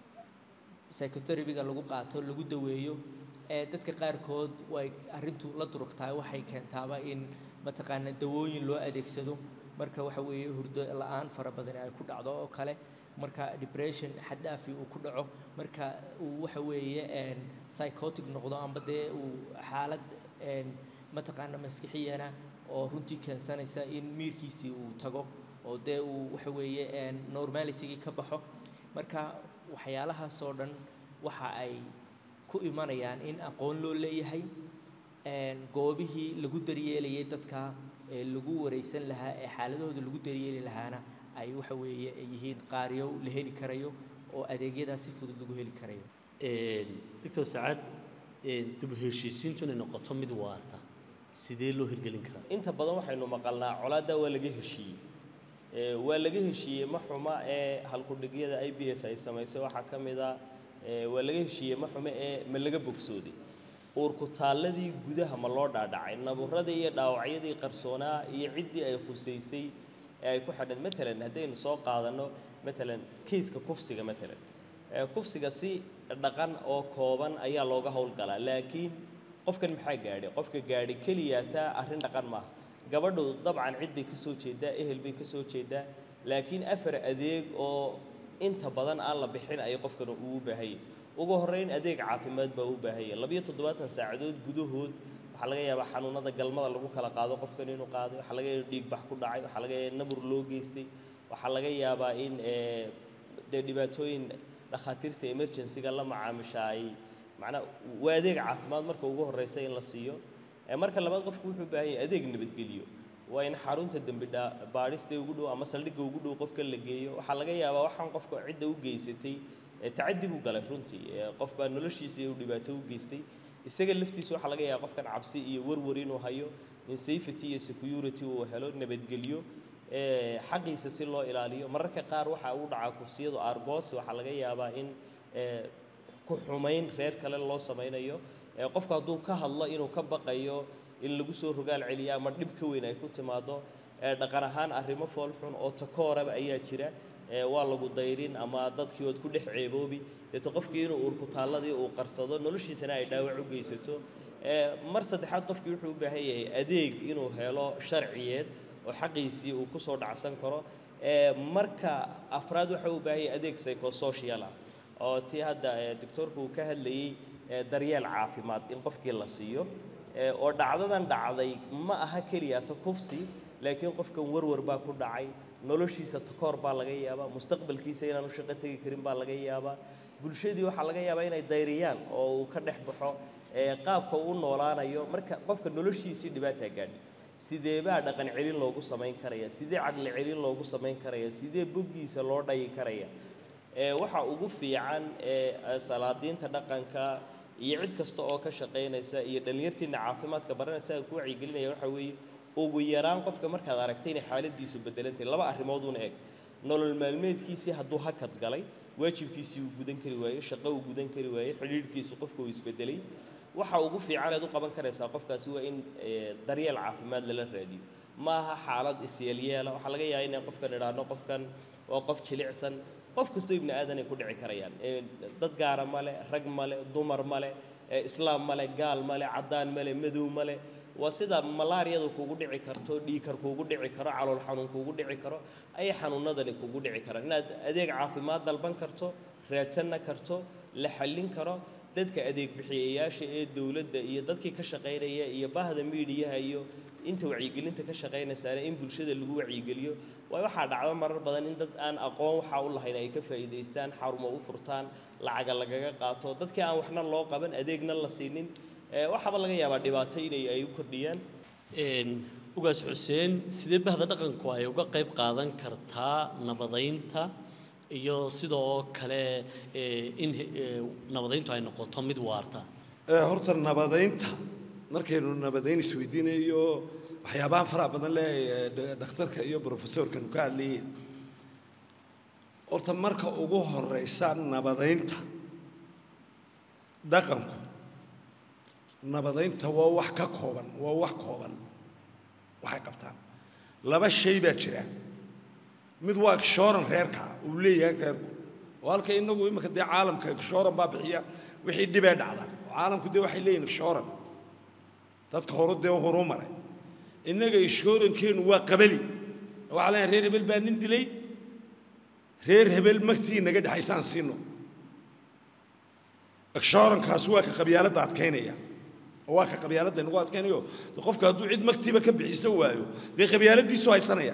Speaker 3: psychotherapy-ga lagu qaato lagu daweeyo ee dadka qaarkood way arrintu la durugtahay waxay keentaaba in mataqaana dawooyin loo adeegsado marka waxa weeye hurdo la-aan fara badan ay ku dhacdo oo kale marka depression xad dhaafi uu ku dhaco marka uu waxa weeye een, psychotic noqdo amba dee uu xaalad een, mataqaana maskixiyana oo runtii keensanaysa in miirkiisii uu tago oo dee uu waxa weeye een, normalitigii ka baxo marka waxyaalahaas oo dhan waxa ay ku imanayaan in aqoon loo leeyahay een, goobihii lagu daryeelayay dadka ee lagu wareysan lahaa ee xaaladahooda lagu daryeeli lahaana ay waxa weeye ay yihiin qaaryow la heli karayo oo adeegyadaas si fudud lagu heli karayo
Speaker 1: doctor sacaad dib u heshiisiintu inay noqoto mid waarta sidee loo hirgelin karaa
Speaker 2: inta badan waxaynu maqalnaa colaadda waa laga heshiiyey Ee, waa laga heshiiyey ma xuma ee halkudhigyada i b s ay samaysay waxaa ka mid a ee, waa laga heshiiyey ma xume ee ma laga bogsooday uurku taalladii gudaha ma loo dhaadhacay naburadii iyo dhaawacyadii qarsoonaa iyo ciddii ay khusaysay ee ay ku xidhan matalan haddaynu soo qaadanno matalan kiiska kufsiga matalan ee kufsiga si dhaqan oo kooban ayaa looga howlgalaa laakiin qofkan maxaa gaadhay qofka gaadhay keliya taa arrin dhaqan maaha gabadhu dabcan cid bay ka soo jeedaa ehel bay ka soo jeedaa laakiin afar adeeg oo inta badan aan la bixin ay qofkan uu u baahan yahay ugu horrayn adeeg caafimaad baa u baahan yahay labiyo toddobaatan saacadood gudahood waxaa laga yaabaa xanuunada galmada lagu kala qaado qofkan inuu qaaday waxaa laga yaabaa dhiig bax ku dhacay waxaa laga yaabaa nabur loo geystay waxaa laga yaabaa in ee, dee dhibaatooyin dhakhaatiirta emergency-ga la macaamisha ay macnaa waa adeeg caafimaad marka ugu horreysa in la siiyo Ee, marka labaad qofku wuxuu u baahan yahay adeeg nabadgelyo waa in xarunta dembi dhaa- baadhista ugu dhow ama saldhigga ugu dhow qofka la geeyo waxaa laga yaabaa waxaan qofka cidda u geysatay ee tacaddi buu galay runtii ee qof baa noloshiisa uu dhibaato u geystay isaga laftiisa waxaa laga yaabaa qofkan cabsi iyo warwar inuu hayo in safety iyo security uu helo nabadgelyo ee xaqiisa si loo ilaaliyo mararka qaar waxa uu dhacaa kursiyadu argos waxaa laga yaabaa in ee ku xumayn reer kale loo samaynayo ee qofku hadduu ka hadlo inuu ka baqayo in lagu soo rogaal celiyo ama dhib ka weyn ay ku timaado ee dhaqan ahaan arrimo fool xun oo takooraba ayaa jira ee waa lagu dayrin ama dadkii ood ku dhex ceeboobi deeto qofkii inuu urkutaalladii uu qarsado noloshiisana ay dhaawac u geysato ee mar saddexaad qofkii wuxuu u baahan yahay adeeg inuu helo sharciyeed oo xaqiisii uu ku soo dhacsan karo ee marka afraad waxa uu baahan yahay adeeg psychosocial ah oo tii hadda ee doctoorku uu ka hadlayey ee daryeel caafimaad in qofkii la siiyo ee oo dhacdadan dhacday ma aha keliya ta kufsi laakiin qofkan warwar baa ku dhacay noloshiisa takoor baa laga yaabaa mustaqbalkiisa inaan u shaqo tegi karin baa laga yaabaa bulshadii waxaa laga yaabaa inay dayriyaan oo uu ka dhex baxo ee qaabka uu u noolaanayo marka qofka noloshiisii dhibaataa gaadhi sidee baa dhaqan celin loogu samayn karaya sidee caqli celin loogu samayn karaya sidee boggiisa loo dhayi karaya ee waxa ugu fiican ee salaadiinta dhaqanka iyo cid kasta oo ka shaqaynaysa iyo dhallinyartiina caafimaadka baranaysa ku wacyigelinaya waxa weeye ugu yaraan qofka markaad aragtay inay xaaladiisu bedelantahay laba arrimood una eg nolol maalmeedkiisii hadduu hakad galay waajibkiisii uu gudan kari waayey shaqo uu gudan kari waayey xidhiidhkiisu qofka uu isbedelay waxa ugu fiican eed u qaban karaysaa qofkaasi waa in ee, daryeel caafimaad lala raadiyo ma aha xaalad isyeelyeela waxaa laga yaabaa inay qofkan idhaahno qofkan waa qof jilicsan qof kastoo ibni aadan ay ku dhici karayaan ee, dad gaara male rag male dumar male ee, islaam male gaal male caddaan male madow male waa sida malaariyadu kugu dhici karto dhiikar kugu dhici karo calool xanuun kugu dhici karo ayay xanuunadani kugu dhici karaan inaad adeeg caafimaad dalban karto raadsanna karto la xallin karo dadka adeeg bixiyayaasha ee dowladda iyo dadkii ka shaqaynaya iyo bahda miidiyaha iyo inta wacyigelinta ka shaqaynaysaana in bulshada lagu wacyigeliyo waayo waxaa dhacdo marar badan in dad aan aqoon waxaa u lahayn ay ka faa'iidaystaan xarumo u furtaan lacaga lagaga qaato dadkii aan waxna loo qaban adeegna la siinin ee waxaaba laga yaabaa dhibaato inay ay u kordhiyaan
Speaker 1: Een, ugaas xuseen sidee bahda dhaqanku ay uga qayb qaadan kartaa nabadaynta iyo sidoo kale ee, in ee, nabadayntu ay noqoto mid waarta
Speaker 4: ee horta nabadaynta markaynu nabadayn isweydiinayo waxyaabahan faraha badan leh ee dha- dhakhtarka iyo brofesorkanu ka hadlayeen horta marka ugu horeysa nabadaynta dhaqanku nabadaynta waa wax ka kooban waa wax kooban waxay qabtaan laba shay baa jira mid waa shooran reerka uu leeyahay reerku oo halka inagu imika dee caalamka shooran baa bixiya wixii dhibee dhacda oo caalamku dee waxay leeyihin shooran dadka horu dee horu maray innaga ishoorankeenu waa qabali waxaa leeyahay reer hebel baa nin dilay reer hebel magtii naga dhexaysaan siino ishoorankaas waa ka qabyaaladda adkaynaya oo waa ka qabyaaladda inagu adkaynayo de qofka hadduu cid magtiiba ka bixisan waayo dee qabyaaladdiisu haysanaya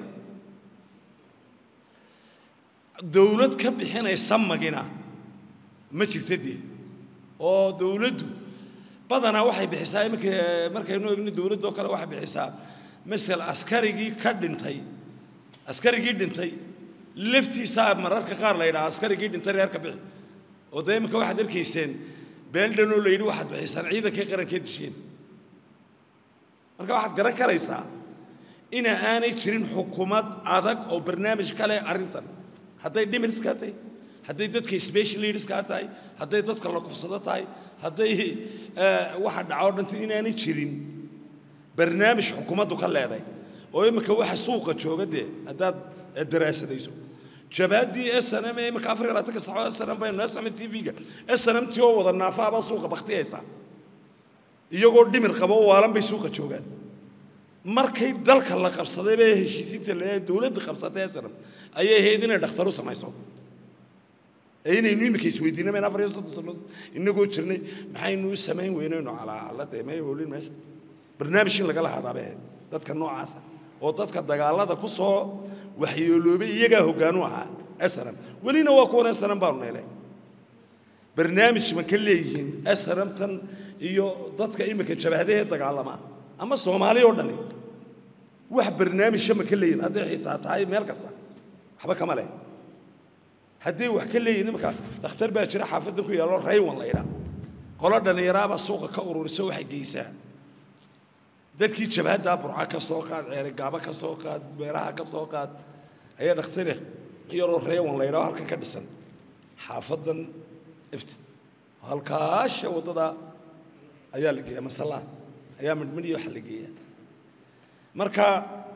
Speaker 4: dawlad ka bixinaysa magina ma jirta dee oo dawladdu badanaa waxay bixisaa iminka markaynu egno dawladda oo kale waxay bixisaa masel askarigii ka dhintay askarigii dhintay laftiisaa mararka qaar la yidhaha askarigii dhintay reerka bixi oo dee iminka waxaad arkayseen beel dhanoo la yidhi waxaad bixisaan ciidankay qarankee disheen marka waxaad garan karaysaa ina aanay jirin xukuumad adag oo barnaamij ka leh arrintan hadday dhimiriskaa tahay hadday dadka special leaderskaa tahay hadday dadka la kufsado tahay hadday waxa dhaco dhantay inaanay jirin barnaamij xukuumaddu ka leeday oo imika waxa suuqa jooga dee haddaad daraasadayso jabaaddii snm ee imika afar iyo labaatanka saxo snm baynu snm t v-ga snm t oo wada naafaabaa suuqa baktiyaysa iyagoo dhimir qaba oo waalan bay suuqa joogaan markay dalka la qabsaday bay heshiisiinta la dowladda qabsatay sanam ayay ahayd inay dhakhtar u samayso ee inaynu iminka isweydiinay mayn afar iyo soddon sano inagoo jirnay maxaynu u samayn weynaynu calaalada may howlin meesha barnaamij in lagala hadaabe ahayd dadka noocaasa oo dadka dagaalada ku soo waxyeeloobay iyagaa hoggaanu ahaa snm welina waa kuwan snm baanu neelay barnaamij ma ka leeyihiin snmtan iyo dadka iminka jabhadahee dagaalama ama soomaali oo dhani wax barnaamijka ma ka leeyihin hadday xitaa tahay meel kasta waxba kama leh hadday wax ka leeyihin iminka dhakhtar baa jira xaafadan ku yaallo raywan la idhaa qolo dhallinyaraabaa suuqa ka ururisa waxay geysaa dadkii jabhaddaa burca ka soo qaad ceerigaabo ka soo qaad meelaha ka soo qaad ayaa dhakhtare yaroo reewan la idhaho halkan ka dhisan xaafadan ifti halkaasha waddada ayaa la geeya masallaa ayaa midhmidhiyo waxa la geeya marka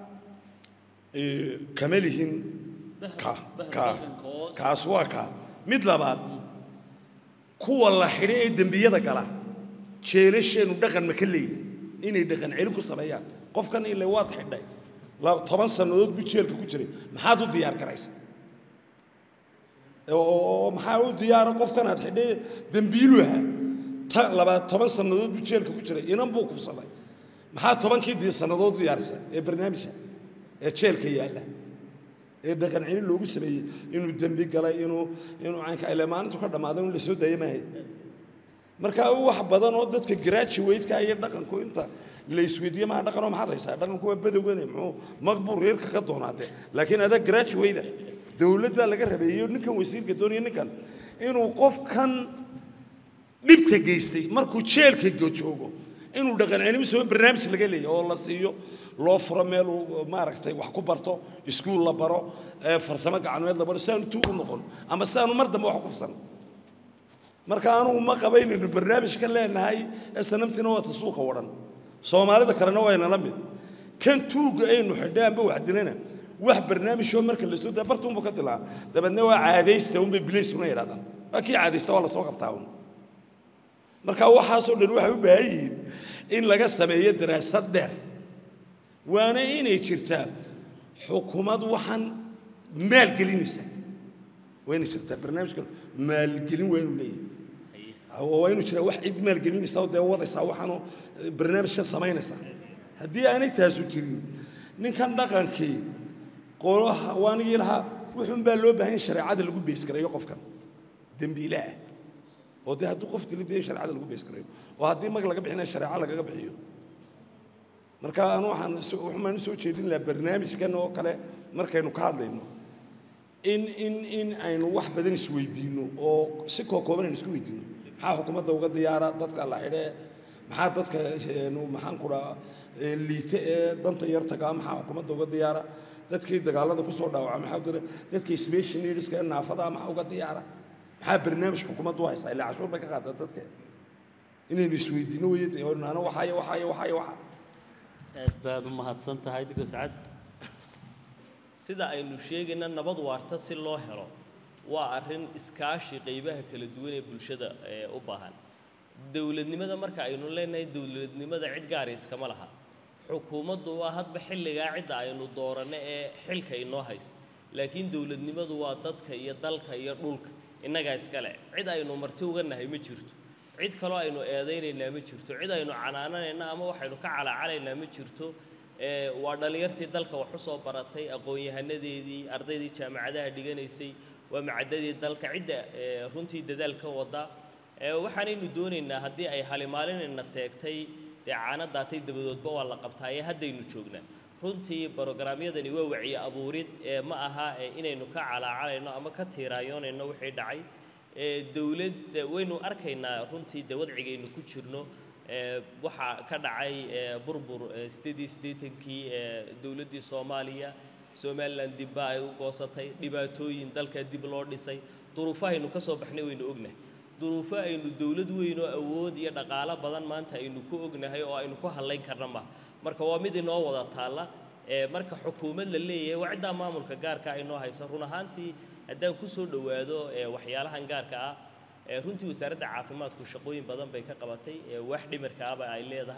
Speaker 4: kama lihin ka ka kaas waa ka mid labaad kuwa la xidho ee dembiyada gala jeelasheenu dhaqan ma ka leeyihin inay dhaqan celin ku sameeyaan qofkan ile waad xidhay toban sannadood buu jeelka ku jiray maxaad u diyaar garaysa oo maxaa u diyaara qofkan aad xidhay dembiilu ahaa ta labaa toban sannadood buu jeelka ku jiray inan buu kufsaday maxaa tobankii di sannadood u diyaarisa ee barnaamijka ee jeelka yaalla ee dhaqan celin loogu sameeyey inuu dembi galay inuu inuu caynka ile maalintu ka dhammaaday in la soo daaya maahay marka wax badan oo dadka graduate-ka iyo dhaqanku inta la isweydiiye maa dhaqanoo maxaad haysaa dhaqanku waa badowgane muxuu maqbuu reerka ka doonaatee laakiin adaa graduate dowladda laga rabeeyo ninkan wasiirka doonaya ninkan inuu qofkan dhibta geystay markuu jeelka joogo inuu dhaqan celin soo barnaamij laga leeyahay oo la siiyo loo furo meel uu maaragtay wax ku barto iskuul la baro farsamo gacmeed la baro si aanu tuu u noqon ama si aanu mar dambe wax ku fursan marka anugu ma qabaynayno barnaamij ka leenahay snamtina waa tasuuqa wadhan soomaalida kalena waa inala mid kan tuugga aynu xidhay amba wax dilana wax barnaamijoo marka la soo daa bartuunba ka dilaa dabeedna waa caadaysta unbay bilaysuna yidhahdaan waa kii caadaysta waa lasoo qabtaa un marka waxaasoo dhan waxay u baahan yihiin in laga sameeyo daraasad dheer waana inay jirtaa xukuumad waxaan maalgelinaysa waa inay jirtaa barnaamijkan maalgelin waa inuu leeyahay waa inuu jiraa wax cid maalgelinaysa oo dee wadaysaa waxaanoo barnaamijkan samaynaysaa haddii aanay taasu jirin ninkan dhaqankii qolaha waanigii lahaa wuxuun baa loo baahan shareecada lagu beesgareeyo qofkan dembiilaah oo dee hadduu qof dilo dee shareecada lagu beesgareeyo oo haddii mag laga bixinaya shareeco lagaga bixiyo marka anu waxaan waxaan u soo jeedin lahaa barnaamijkan oo kale markaynu ka hadlayno in in in aynu wax badan isweydiino oo si kookooban aynu isku weydiino maxaa xukuumadda uga diyaara dadka la xidhee maxaa dadka maxaan ku dhaha liite ee danta yar tagaa maxaa xukuumadda uga diyaara dadkii dagaalada ku soo dhaawaca maxaa dira dadka special needska ee naafada maxaa uga diyaara maxaa barnaamij xukuumaddu u haysaa ilaa cashuur bay ka qaadaa dadka inaynu isweydiino weye dee naano waxaayo waxaayo waxaayo waxa
Speaker 1: aad baad u mahadsan tahay doctor sacad
Speaker 2: sida aynu sheegayna nabad waarta si loo helo waa arrin iskaashi qaybaha kala duwan ee bulshada ee u baahan dowladnimada marka aynu leenahay dowladnimada cid gaara iskama laha xukuumaddu waa hadba xilligaa cidda aynu dooranno ee xilka inoo haysa laakiin dowladnimadu waa dadka iyo dalka iyo dhulka innagaa iskale cid aynu marti uga nahay ma jirto cid kaloo aynu eedaynaynaa ma jirto cid aynu canaananayna ama waxaynu ka calaacalaynaa ma jirto ee waa dhallinyartii dalka wax u soo baratay aqoon-yahanadeedii ardaydii jaamacadaha dhiganaysay waa macadadii dalka cidda ee runtii dadaalka wada ee waxaanaynu doonaynaa haddii ay halimaalinayna seegtay dee caana daatay dabadoodba waa la qabtaa ee haddaynu joognaa runtii brogaraamyadani waa wacyi abuurid ee ma aha ee inaynu ka calaacalayno ama ka tiiraayoonayno wixii dhacay ee dowladda waynu arkaynaa runtii dee wadcigaynu ku jirno ee waxaa ka dhacay ee burbur ee sideed iyo siddeetankii ee dowladdii soomaaliya somalilan dibba ay u goosatay dhibaatooyin dalka dib loo dhisay duruufahaynu ka soo baxnay waynu ognahay duruufo aynu dowlad weyn oo awood iyo dhaqaalo badan maanta aynu ku ognahay oo aynu ku hadlayn karna maha marka waa mid inoo wada taalla ee marka xukuumad la leeyahay waa ciddaa maamulka gaarka inoo haysa run ahaantii haddaan ku soo dhowaado ee waxyaalahan gaarka ah ee runtii wasaaradda caafimaadku shaqooyin badan bay ka qabatay ee wax dhimirka ahba ay leedahay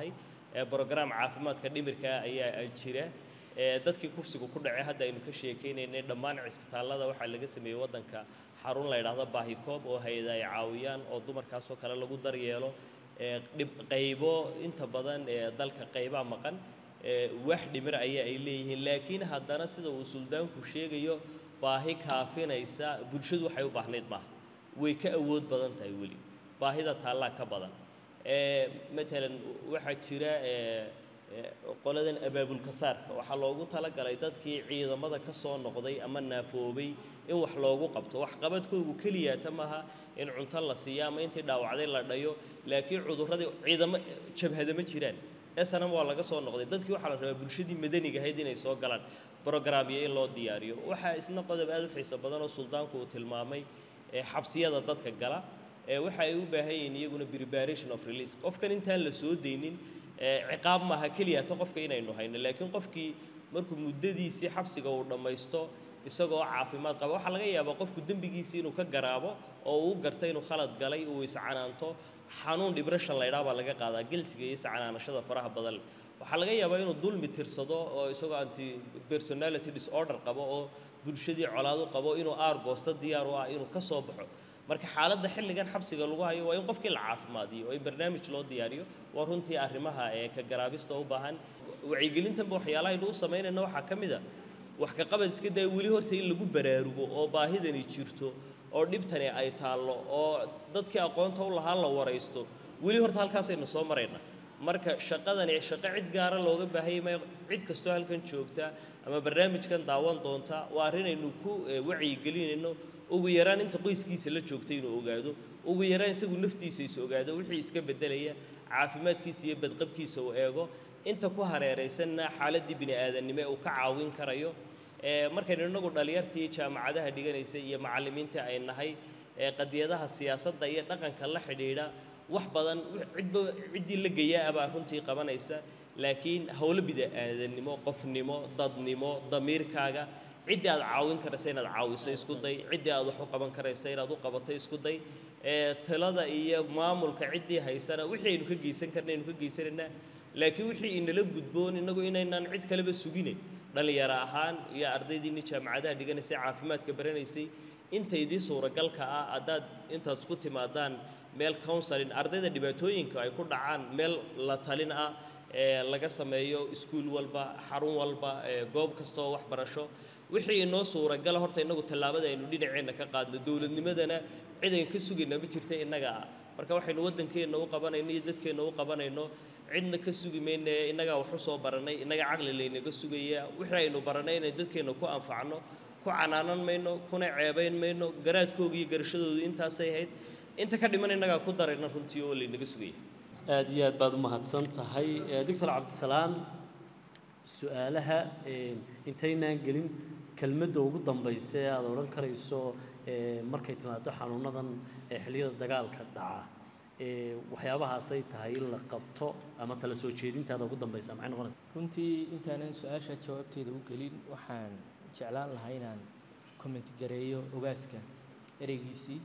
Speaker 2: ee brogram caafimaadka dhimirka ayaa jira ee dadkii kufsigu ku dhacay hadda aynu ka sheekaynaynay dhammaan cisbitaallada waxaa laga sameeyey waddanka xarun la yidhaahdo baahikoob oo hay-ada ay caawiyaan oo dumarkaasoo kale lagu daryeelo ee dhib qaybo inta badan ee dalka qaybaa maqan ee wax dhimir ayaa ay leeyihiin laakiin haddana sida uu suldaanku sheegayo baahi kaafinaysa bulshadu waxay u baahnayd maaha way ka awood badan tahay weli baahida taallaa ka badan ee matalan waxaa jira ee ee qoladan abaabulka saarka waxaa loogu talagalay dadkii ciidamada ka soo noqday ama naafoobay in wax loogu qabto waxqabadkoogu keliyaata maaha in cunto la siiyo ama intii dhaawacday la dhayo laakiin cudurradii ciidamo jabhada ma jiraan snm waa laga soo noqday dadkii waxaa la rabaa bulshadii madaniga ahayd inay soo galaan brogramyo in loo diyaariyo waxaa isna qodob aad u xiiso badan oo suldaanku uu tilmaamay ee xabsiyada dadka gala ee waxa ay u baahan yihiin iyaguna preparation of release qofkan intaan la soo deynin ee ciqaab maaha keliya ta qofka inaynu hayno laakiin qofkii markuu muddadiisii xabsiga uu dhammaysto isagoo caafimaad qaba waxaa laga yaabaa qofku dembigiisii inuu ka garaabo oo uu garto inuu khalad galay uu iscanaanto xanuun depression la ydhaa baa laga qaadaa giltiga iyo iscanaanashada faraha badan leh waxaa laga yaabaa inuu dulmi tirsado oo isagoo anti personality disorder qabo oo bulshadii colaadu qabo inuu aargoosto diyaar u ah inuu ka soo baxo marka xaaladda xilligan xabsiga lagu hayo waa in qofkii la caafimaadiyo oo in barnaamij loo diyaariyo waa runtii arrimaha ee ka garaabista u baahan wacyigelintanba waxyaalaha aynu u samaynayna waxaa ka mid a wax ka qabad iska daya weli horta in lagu baraarugo oo baahidani jirto oo dhibtani ay taallo oo dadkii aqoonta u lahaa la waraysto weli horta halkaasaynu soo maraynaa marka shaqadani shaqo cid gaara looga baahayay maayo cid kastoo halkan joogta ama barnaamijkan daawan doonta waa arrin aynu ku eh, wacyigelinayno ugu yaraan inta qoyskiisa la joogta inuu ogaado ugu yaraan isagu naftiisa is ogaado wixii iska beddelaya caafimaadkiisa iyo badqabkiisa uu eego inta ku hareeraysanna xaaladdii bini aadannimo ee uu ka caawin karayo ee markaynu innagu dhalinyartii jaamacadaha dhiganaysa iyo macallimiintii ay nahay ee qadiyadaha siyaasadda iyo dhaqanka la xidhiidha wax badan cidba ciddii la geyaa abaa runtii qabanaysa laakiin howlo bini-aadannimo qofnimo dadnimo damiirkaaga ciddii aad caawin karaysa inaad caawiso isku day ciddii aad wax u qaban karaysa inaad u qabato isku day ee talada iyo maamulka ciddii haysana wixii aynu ka geysan karna aynu ka geysanaynaa laakiin wixii inala gudboon innagu inaynaan cid kaleba suginayn dhallinyaro ahaan iyo ardaydiinni jaamacadaha dhiganaysay caafimaadka baranaysay intaydii suuragalka ah haddaad intaas ku timaadaan meel counseling ardayda dhibaatooyinka ay ku dhacaan meel la talin ah ee laga sameeyo iskuul walba xarun walba ee goob kasta oo waxbarasho wixii inoo suuragala horta innagu tallaabada aynu dhinaceenna ka qaadno dowladnimadana cid aynu ka sugayna ma jirta innaga ah marka waxaynu waddankeenna u qabanayno iyo dadkeenna u qabanayno cidna ka sugi mayne innagaa wax u soo barannay innaga caqli laynaga sugaya wixii aynu barannay inaynu dadkeenna ku anfacno ku canaanan mayno kuna ceebayn mayno garaadkooga iyo garashadoodu intaasay ahayd inta ka dhiman innagaa ku darayna runtii oo laynaga sugaya
Speaker 1: aad iyo aad baad u mahadsan tahay Eh, doctor cabdisalaam su-aalaha eh, intaynaan gelin kelmadda ugu dambaysa ee aad odhan karayso eh, markay timaado xanuunadan ee xilliyada dagaalka dhaca eh, waxyaabahaasay tahay in la qabto ama tala soo jeedintaada ugu dambaysa maxay noqonaysaa
Speaker 3: runtii intaanan su-aasha jawaabteeda u gelin waxaan jeclaan lahaa inaan comment gareeyo ogaaska ereygiisii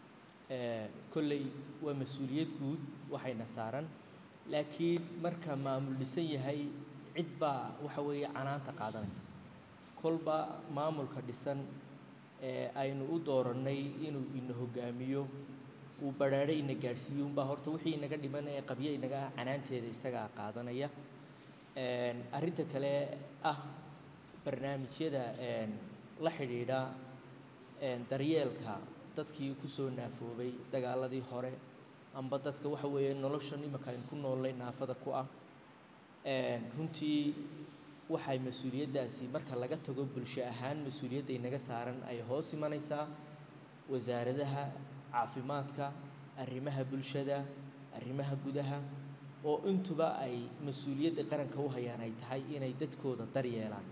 Speaker 3: Ee, kolley waa mas-uuliyad guud waxayna saaran laakiin marka maamul dhisan yahay cid baa waxa weeye canaanta qaadanaysa kolba maamulka dhisan ee aynu u doorannay inuu ina hogaamiyo uu badhaadho ina gaadhsiiyo unbaa horta wixii inaga dhiman ee qabyo inaga ah canaanteeda isagaa qaadanaya Een, arrinta kale ah barnaamijyada een, la xidhiidha een, daryeelka dadkii ku soo naafoobay dagaaladii hore amba dadka waxa weeye noloshan imika aynu ku noolnay naafada ku ah Een, runtii waxay mas-uuliyaddaasi marka laga tago bulsho ahaan mas-uuliyadda inaga saaran ay hoos imanaysaa wasaaradaha caafimaadka arrimaha bulshada arrimaha gudaha oo intuba ay mas-uuliyadda qaranka u hayaan ay tahay inay dadkooda daryeelaan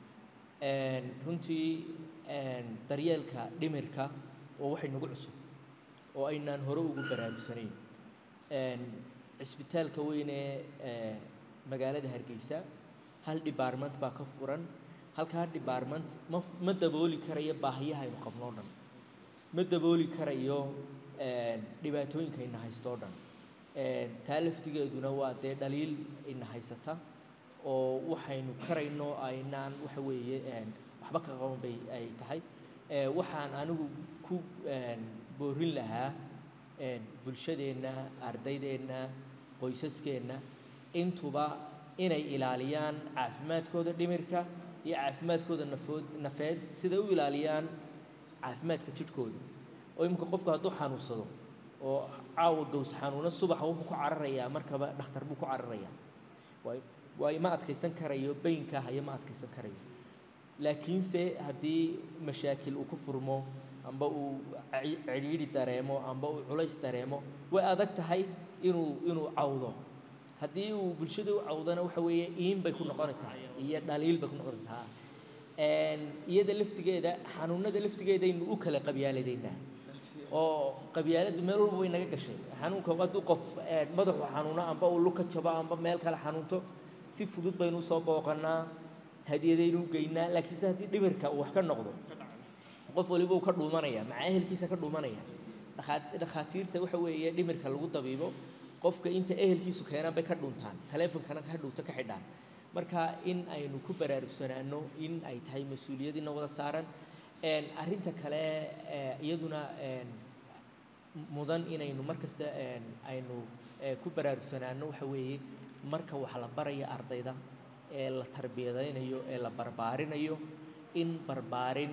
Speaker 3: Een, runtii een, daryeelka dhimirka oo waxay nagu cusub oo aynaan hore ugu baraarugsanayn Een, cisbitaalka weyn ee ee magaalada hargeysa hal department baa ka furan halkaa department ma ma dabooli karayo baahiyaha aynu qabno o dhan ma dabooli karayo een, dhibaatooyinka ayna haysto o dhan Een, taa laftigeeduna waa dee dhaliil ina haysata oo waxaynu karayno aynaan waxa weeye een, waxba ka qaban bay ay tahay Ee, waxaan anigu ku een, boorin lahaa een, bulshadeenna ardaydeenna qoysaskeenna intuba inay ilaaliyaan caafimaadkooda dhimirka iyo caafimaadkooda nafood nafeed siday u ilaaliyaan caafimaadka jidhkooda oo imika qofku hadduu xanuunsado oo caawa gows xanuuno subaxa wuxuu ku cararayaa markaba dhakhtar buu ku cararayaa waay waay ma adkaysan karayo baynka haya ma adkaysan karayo laakiinse haddii mashaakil uu ku furmo amba uu ci- cidhiidhi dareemo amba uu culays dareemo way adag tahay inuu inuu cawdo haddii uu bulshada u cawdana waxa weeye iin bay ku noqonaysaa iyo dhaliil bay ku noqonaysaa Een, iyada laftigeeda xanuunada laftigeedaynu u kala qabyaaladeynaa oo qabyaaladdu meel walba way naga gashay xanuunka hadduu qof een, madaxu xanuuno amba uu luka jabo amba meel kale xanuunto si fudud baynu usoo booqanaa hadiyadaynu u geynaa laakiinse haddii dhimirka uu wax ka noqdo qof waliba uu ka dhuumanaya maca ehelkiisa ka dhuumanaya Dhakhaat- dhakhaatiirta waxa weeye dhimirka lagu dabiibo qofka inta ehelkiisu keenaan bay ka dhuntaan taleefonkana ka dhunto ka xidhaan marka in aynu ku baraarugsanaano in ay tahay mas-uuliyadina wada saaran Een, arrinta kale ee, iyaduna een, mudan inaynu mar kasta een, aynu ee, ku baraarugsanaano waxa weeye marka wax la baraya ardayda ee la tarbiyadaynayo ee la barbaarinayo in barbaarin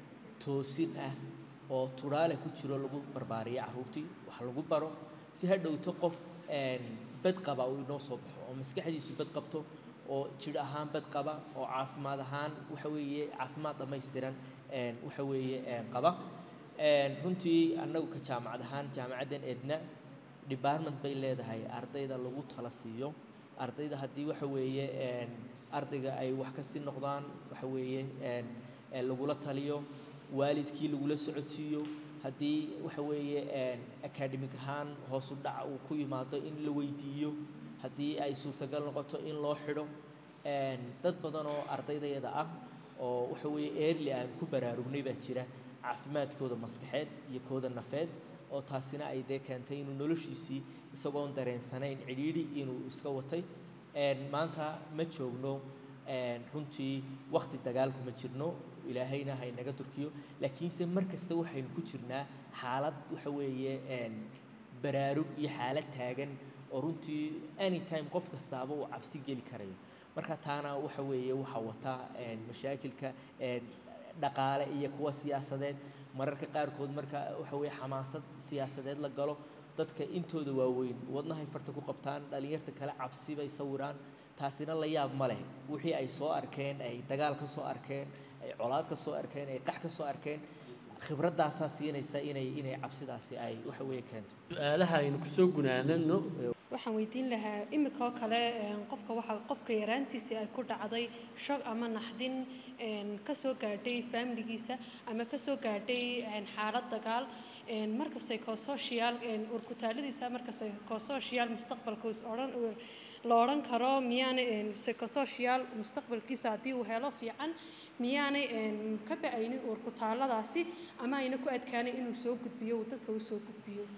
Speaker 3: toosin ah oo tudhaale ku jiro lagu barbaariyo carruurtii wax lagu baro si ha dhowto qof een, bad qaba uu inoo soo baxo oo maskaxdiisu bad qabto oo jidh ahaan bad qaba oo caafimaad ahaan waxa weeye caafimaad dhammaystiran een, waxa weeye een, qaba Een, runtii annagu ka jaamacad ahaan jaamacaddan edna department bay leedahay ardayda lagu tala siiyo ardayda haddii waxa weeye een, ardayga ay wax ka sii noqdaan waxa weeye een, ee lagula taliyo waalidkii lagula socodsiiyo haddii waxa weeye een, academic ahaan hoos u dhac uu ku yimaado in la weydiiyo haddii ay suurtagal noqoto in loo xidho Een, dad badan oo ardaydayada ah oo waxa weeye early aan ku baraarugnay baa jira caafimaadkooda maskaxeed iyo kooda nafeed oo taasina ay dee keentay inuu noloshiisii isagoon dareensanayn cidhiidhi inuu iska watay Een, maanta ma joogno een, runtii wakti dagaalku ma jirno ilaahayna ha inaga durkiyo laakiinse mar kasta waxaynu ku jirnaa xaalad waxa weeye een, baraarug iyo xaalad taagan oo runtii anytime qof kastaaba uu cabsi geli karayo marka taana waxa weeye waxaa wata een, mashaakilka een, dhaqaale iyo kuwa siyaasadeed mararka qaarkood marka waxa weeye xamaasad siyaasadeed la galo dadka intooda waaweyn wadnahay farta ku qabtaan dhalinyarta kale cabsi bay sawiraan taasina la yaab ma leh wixii ay soo arkeen ay dagaal ka soo arkeen ay colaad ka soo arkeen ay qax ka soo arkeen khibradaasaa siinaysa inay inay cabsidaasi ay waxa weeye keento
Speaker 1: su-aalaha aynu kusoo gunaanadno
Speaker 7: waxaan weydiin lahaa imika oo kale een, qofka waxa qofka yaraantiisii ay ku dhacday shog ama naxdin een, ka soo gaadhay faamiligiisa ama ka soo gaadhay een, xaalad dagaal een, marka psychosocial een, urkutaaladiisa marka psychosocial mustaqbalka is odhan la odhan karo miyaanay een, psychosocial mustaqbalkiisa haddii uu helo fiican miyaanay een, ka ba-aynin urkutaaladaasi ama ayna ku adkaanin inuu soo gudbiyo uu dadka u soo gudbiyo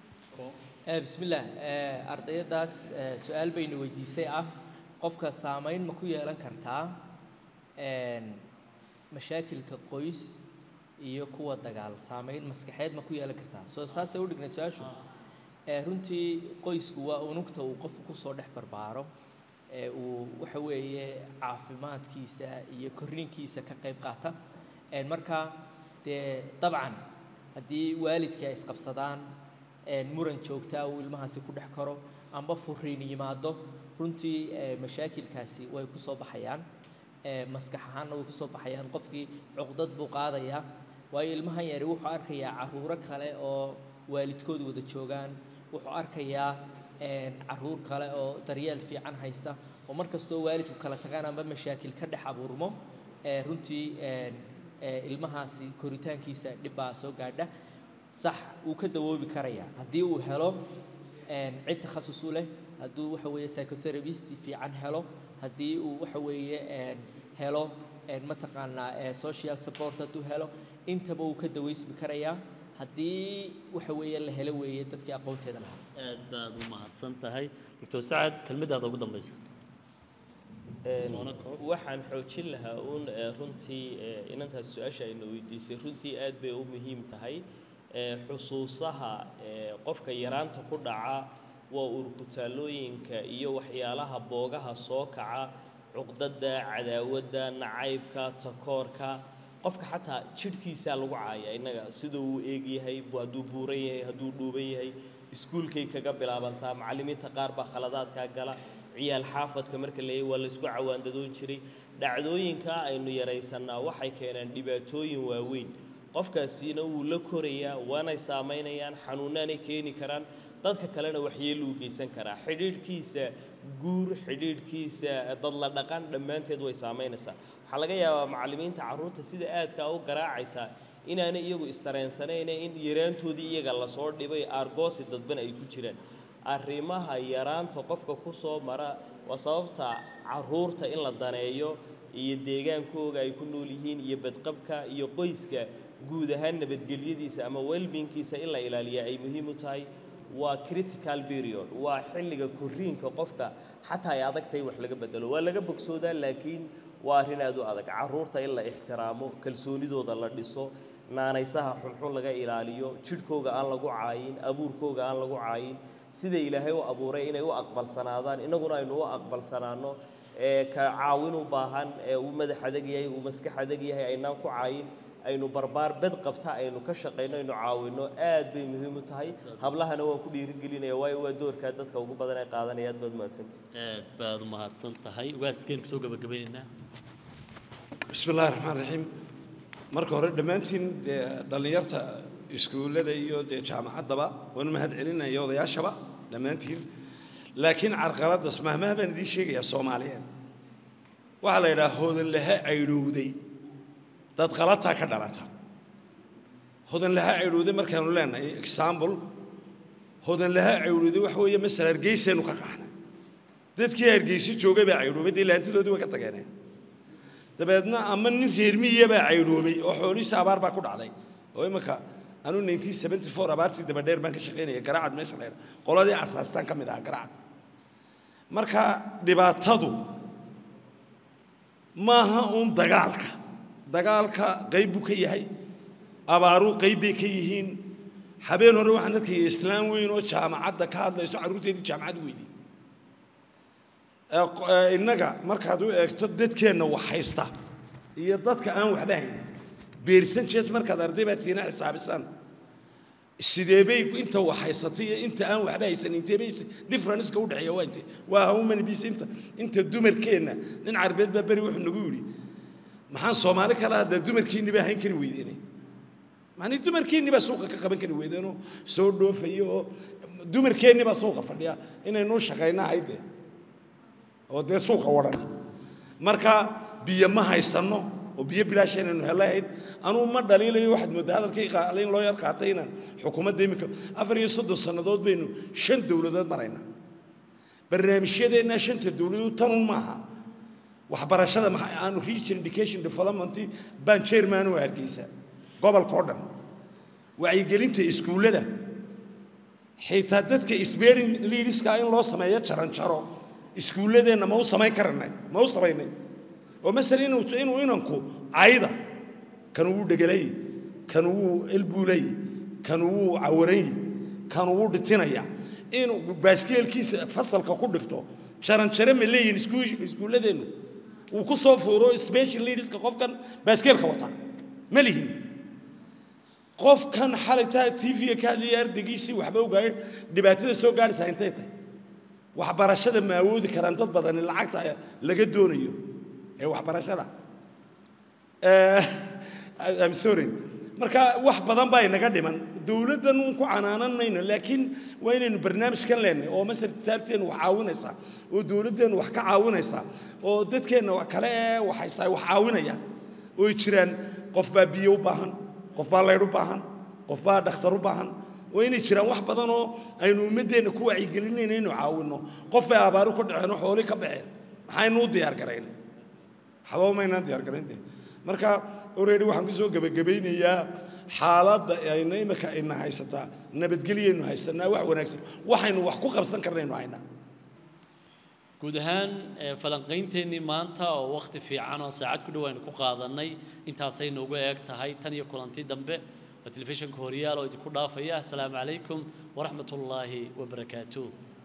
Speaker 3: Eh, bismillaah eh, ardayadaas eh, su-aal bayna weydiisay ah qofka saameyn ma ku yeelan kartaa een, mashaakilka qoys iyo kuwa dagaal saameyn maskaxeed ma ku yeelan kartaa soo saasay u dhignay su-aashu Eh, runtii qoysku waa unugta uu qofku kusoo dhex barbaaro ee uu waxa weeye caafimaadkiisa iyo korriinkiisa ka qayb qaata Een, marka dee dabcan haddii waalidkii ay isqabsadaan een, muran joogtaa uu ilmahaasi ku dhex karo amba furiin yimaado runtii ee, mashaakilkaasi way ku soo baxayaan ee, maskax ahaanna way ku soo baxayaan qofkii cuqdad buu qaadayaa waayo ilmahan yari wuxuu arkayaa caruuro kale oo waalidkood wada joogaan wuxuu arkayaa een, caruur kale oo daryeel fiican haysta oo mar kastoo waalidku kala tagaan amba mashaakil ka dhex abuurmo ee, runtii een, ee, ilmahaasi koritaankiisa dhib baa soo gaadha sax wuu ka dawoobi karayaa haddii uu helo een, cid takhasus u leh hadduu waxa weeye psychotherapist fiican helo haddii uu waxa weeye een, helo een, mataqaanaa ee, social support hadduu helo intaba wuu ka daweysmi karayaa haddii waxa weeye la helo weeye dadkii aqoonteeda lahaa
Speaker 1: aad baad u mahadsan tahay doctor sacad kelmadaada ugu dambaysa Soona koob.
Speaker 2: waxaan xoojin lahaa uun eh, runtii eh, inantaas su-aasha ayna weydiisay runtii aad bay u muhiim tahay Eh, xusuusaha eh, qofka yaraanta ku dhaca waa urkutaalooyinka iyo waxyaalaha boogaha soo kaca cuqdada cadaawadda nacaybka takoorka qofka xataa jidhkiisaa lagu caaya innaga siduu uu eegyahay bu- hadduu buuran yahay hadduu dhuuban yahay iskuulkay kaga bilaabantaa macallimiinta qaar baa khaladaadkaa gala ciyaal xaafadka marka la waa laysku cawaandadoon jiray dhacdooyinka aynu yaraysannaa waxay keenaan dhibaatooyin waaweyn qofkaasiina wuu la korayaa waanay saamaynayaan xanuunaanay keeni karaan dadka kalena waxyeeluu geysan karaa xidhiidhkiisa guur xidhiidhkiisa dad la dhaqan dhammaanteed way saamaynaysaa waxaa laga yaabaa macallimiinta carruurta sida aadkaa u garaacaysaa inaanay iyagu istareensanayne in yaraantoodii iyaga lasoo dhibay aargoosi dadban ay ku jiraan arrimaha yaraanta qofka ku soo mara waa sababta carruurta in la daneeyo iyo deegaankooga ay ku nool yihiin iyo badqabka iyo qoyska guud ahaan nabadgelyadiisa ama welbinkiisa in la ilaaliya ay muhiim u tahay waa critical period waa xilliga korriinka qofka xataa ay adagtahay wax laga bedelo waa laga bogsoodaa laakiin waa arrin aad u adag carruurta in la ixtiraamo kalsoonidooda la dhiso naanaysaha xunxun laga ilaaliyo jidhkooga aan lagu caayin abuurkooga aan lagu caayin sida ilaahay u abuuray inay u aqbalsanaadaan innaguna aynu u aqbalsanaano ee ka caawin u baahan ee uu madax adag yahay uu maskax adag yahay aynaan ku caayin aynu barbaar bed qabta aynu ka shaqayno aynu caawinno aad bay muhiim u tahay hablahana waan ku dhiirigelinaya waayo waa doorkaa dadka ugu badan ay qaadanaya aad baad mahadsantihi
Speaker 1: aad baad u mahadsan tahay waaskeen kusoo gabagabaynaynaa
Speaker 4: bismi illaahi raxmaan raxiim marka hore dhammaantiin dee dhallinyarta iskuullada iyo dee jaamacaddaba waan mahad celinaya odayaashaba dhammaantiin laakiin carqaladdas mahmaha baan idiin sheegayaa soomaaliyeed waxaa la yidhaha hodanlaha caydhowday dad qalataa ka dhalata hodanlaha caydhowday markaanu leenahay example hodanlaha caydhowday waxa weeye masala hargeysaynu ka qaxnay dadkii hargeysa joogay baa caydhoobay dee laantidoodii way ka tageeneen dabeedna ama nin reer miyiya baa caydhoobay oo xoolihiisa abaar baa ku dhacday oo imika anuu 1974 abaartii dabadheer baan ka shaqaynaya garacad meesha la yidhaha qoladii asaastaan ka mid ahaa garacad marka dhibaatadu maaha uun dagaalka dagaalka qayb buu ka yahay abaaruu qayb bay ka yihiin habeen hore waxaan arkaya islaam weyn oo jaamacadda ka hadlayso carruurteedii jaamacad weydii innaga markaad u eegto dadkeenna wax haysta iyo dadka aan waxba hayn beersan jees markaad arday baa tiina xisaabisaan sidee bay inta wax haysatay iyo inta aan waxba haysan intee bay differenceka u dhexeeya waa intee waa how many bees inta inta dumarkeenna nin carbeed baa beri wuxuu nagu yidhi maxaan soomaali kala hadlaa dumarkiinni baa hayn kari weydeenay macnii dumarkeenni baa suuqa ka qaban kari weydeenoo soo dhoofaya oo dumarkeenni baa suuqa fadhiya inaynuu shaqayna haydee oo dee suuqa wadhan marka biyo ma haysanno oo biyo bilaasheenaynu helahayd anuu ma dhaliilayo waxaad mooddaa hadalkii in loo yar qaatay inaan xukuumadda iminka afar iyo soddon sannadood baynu shan dowladood maraynaa barnaamijyadeennaa shanta dowladood tanun maaha waxbarashada maxay aanu region education development baan chairman u hargeysa gobolka oo dhan wacyigelinta iskuullada xitaa dadka isbeerin liidhiska in loo sameeyo jaranjaro iskuulladeenna ma u samayn karanay ma u samaynay oo masala inuu inuu inanku cayda kan wuu dhegelay kan wuu elbuulay kan wuu cawaray kan wuu dhitinaya inuu baaskeelkiisa fasalka ku dhigto jaranjare ma leeyihin iskuulladeennu uu ku soo fuuro special leaderska qofkan baaskeelka wata ma lihin qofkan xalaytaa t v-ga ka hadlaya ardaygiisii waxba ogaayeen dhibaatada soo gaadhaysaa intay tahay waxbarashada ma awoodi karaan dad badani lacagta laga doonayo ee waxbarashada I'm sorry marka wax badan baa inaga dhiman dowladdan uun ku canaananayno laakiin waa inaynu barnaamijkan leenahay oo masar tisaarteennu wax caawinaysaa oo dowladdeennu wax ka caawinaysaa oo dadkeenna wax kale ee wax haystaa wax caawinaya ooy jiraan qof baa biyo u baahan qof baa laydh u baahan qof baa dhakhtar u baahan waa inay jiraan wax badan oo aynu ummaddeenna ku wacyigelinayna inuu caawinno qof bay abaaru ka dhaceen oo xooli ka baxeen maxaynu u diyaar garayn waxba maynaan diyaar garayn dee marka already waxaan ku soo gebagabaynayaa xaaladda ayna imika ina haysataa nabadgelyaynu haysanaa wax wanaagsan waxaynu wax ku qabsan karnaynu haynaa
Speaker 1: guud ahaan ee, falanqaynteenii maanta oo wakhti fiican oo saacad ku dhow aynu ku qaadanay intaasay noogu eeg tahay tan iyo kulanti dambe waa telefishinka horyaal oo idinku dhaafaya asalaamu calaykum waraxmat ullaahi wabarakaatuh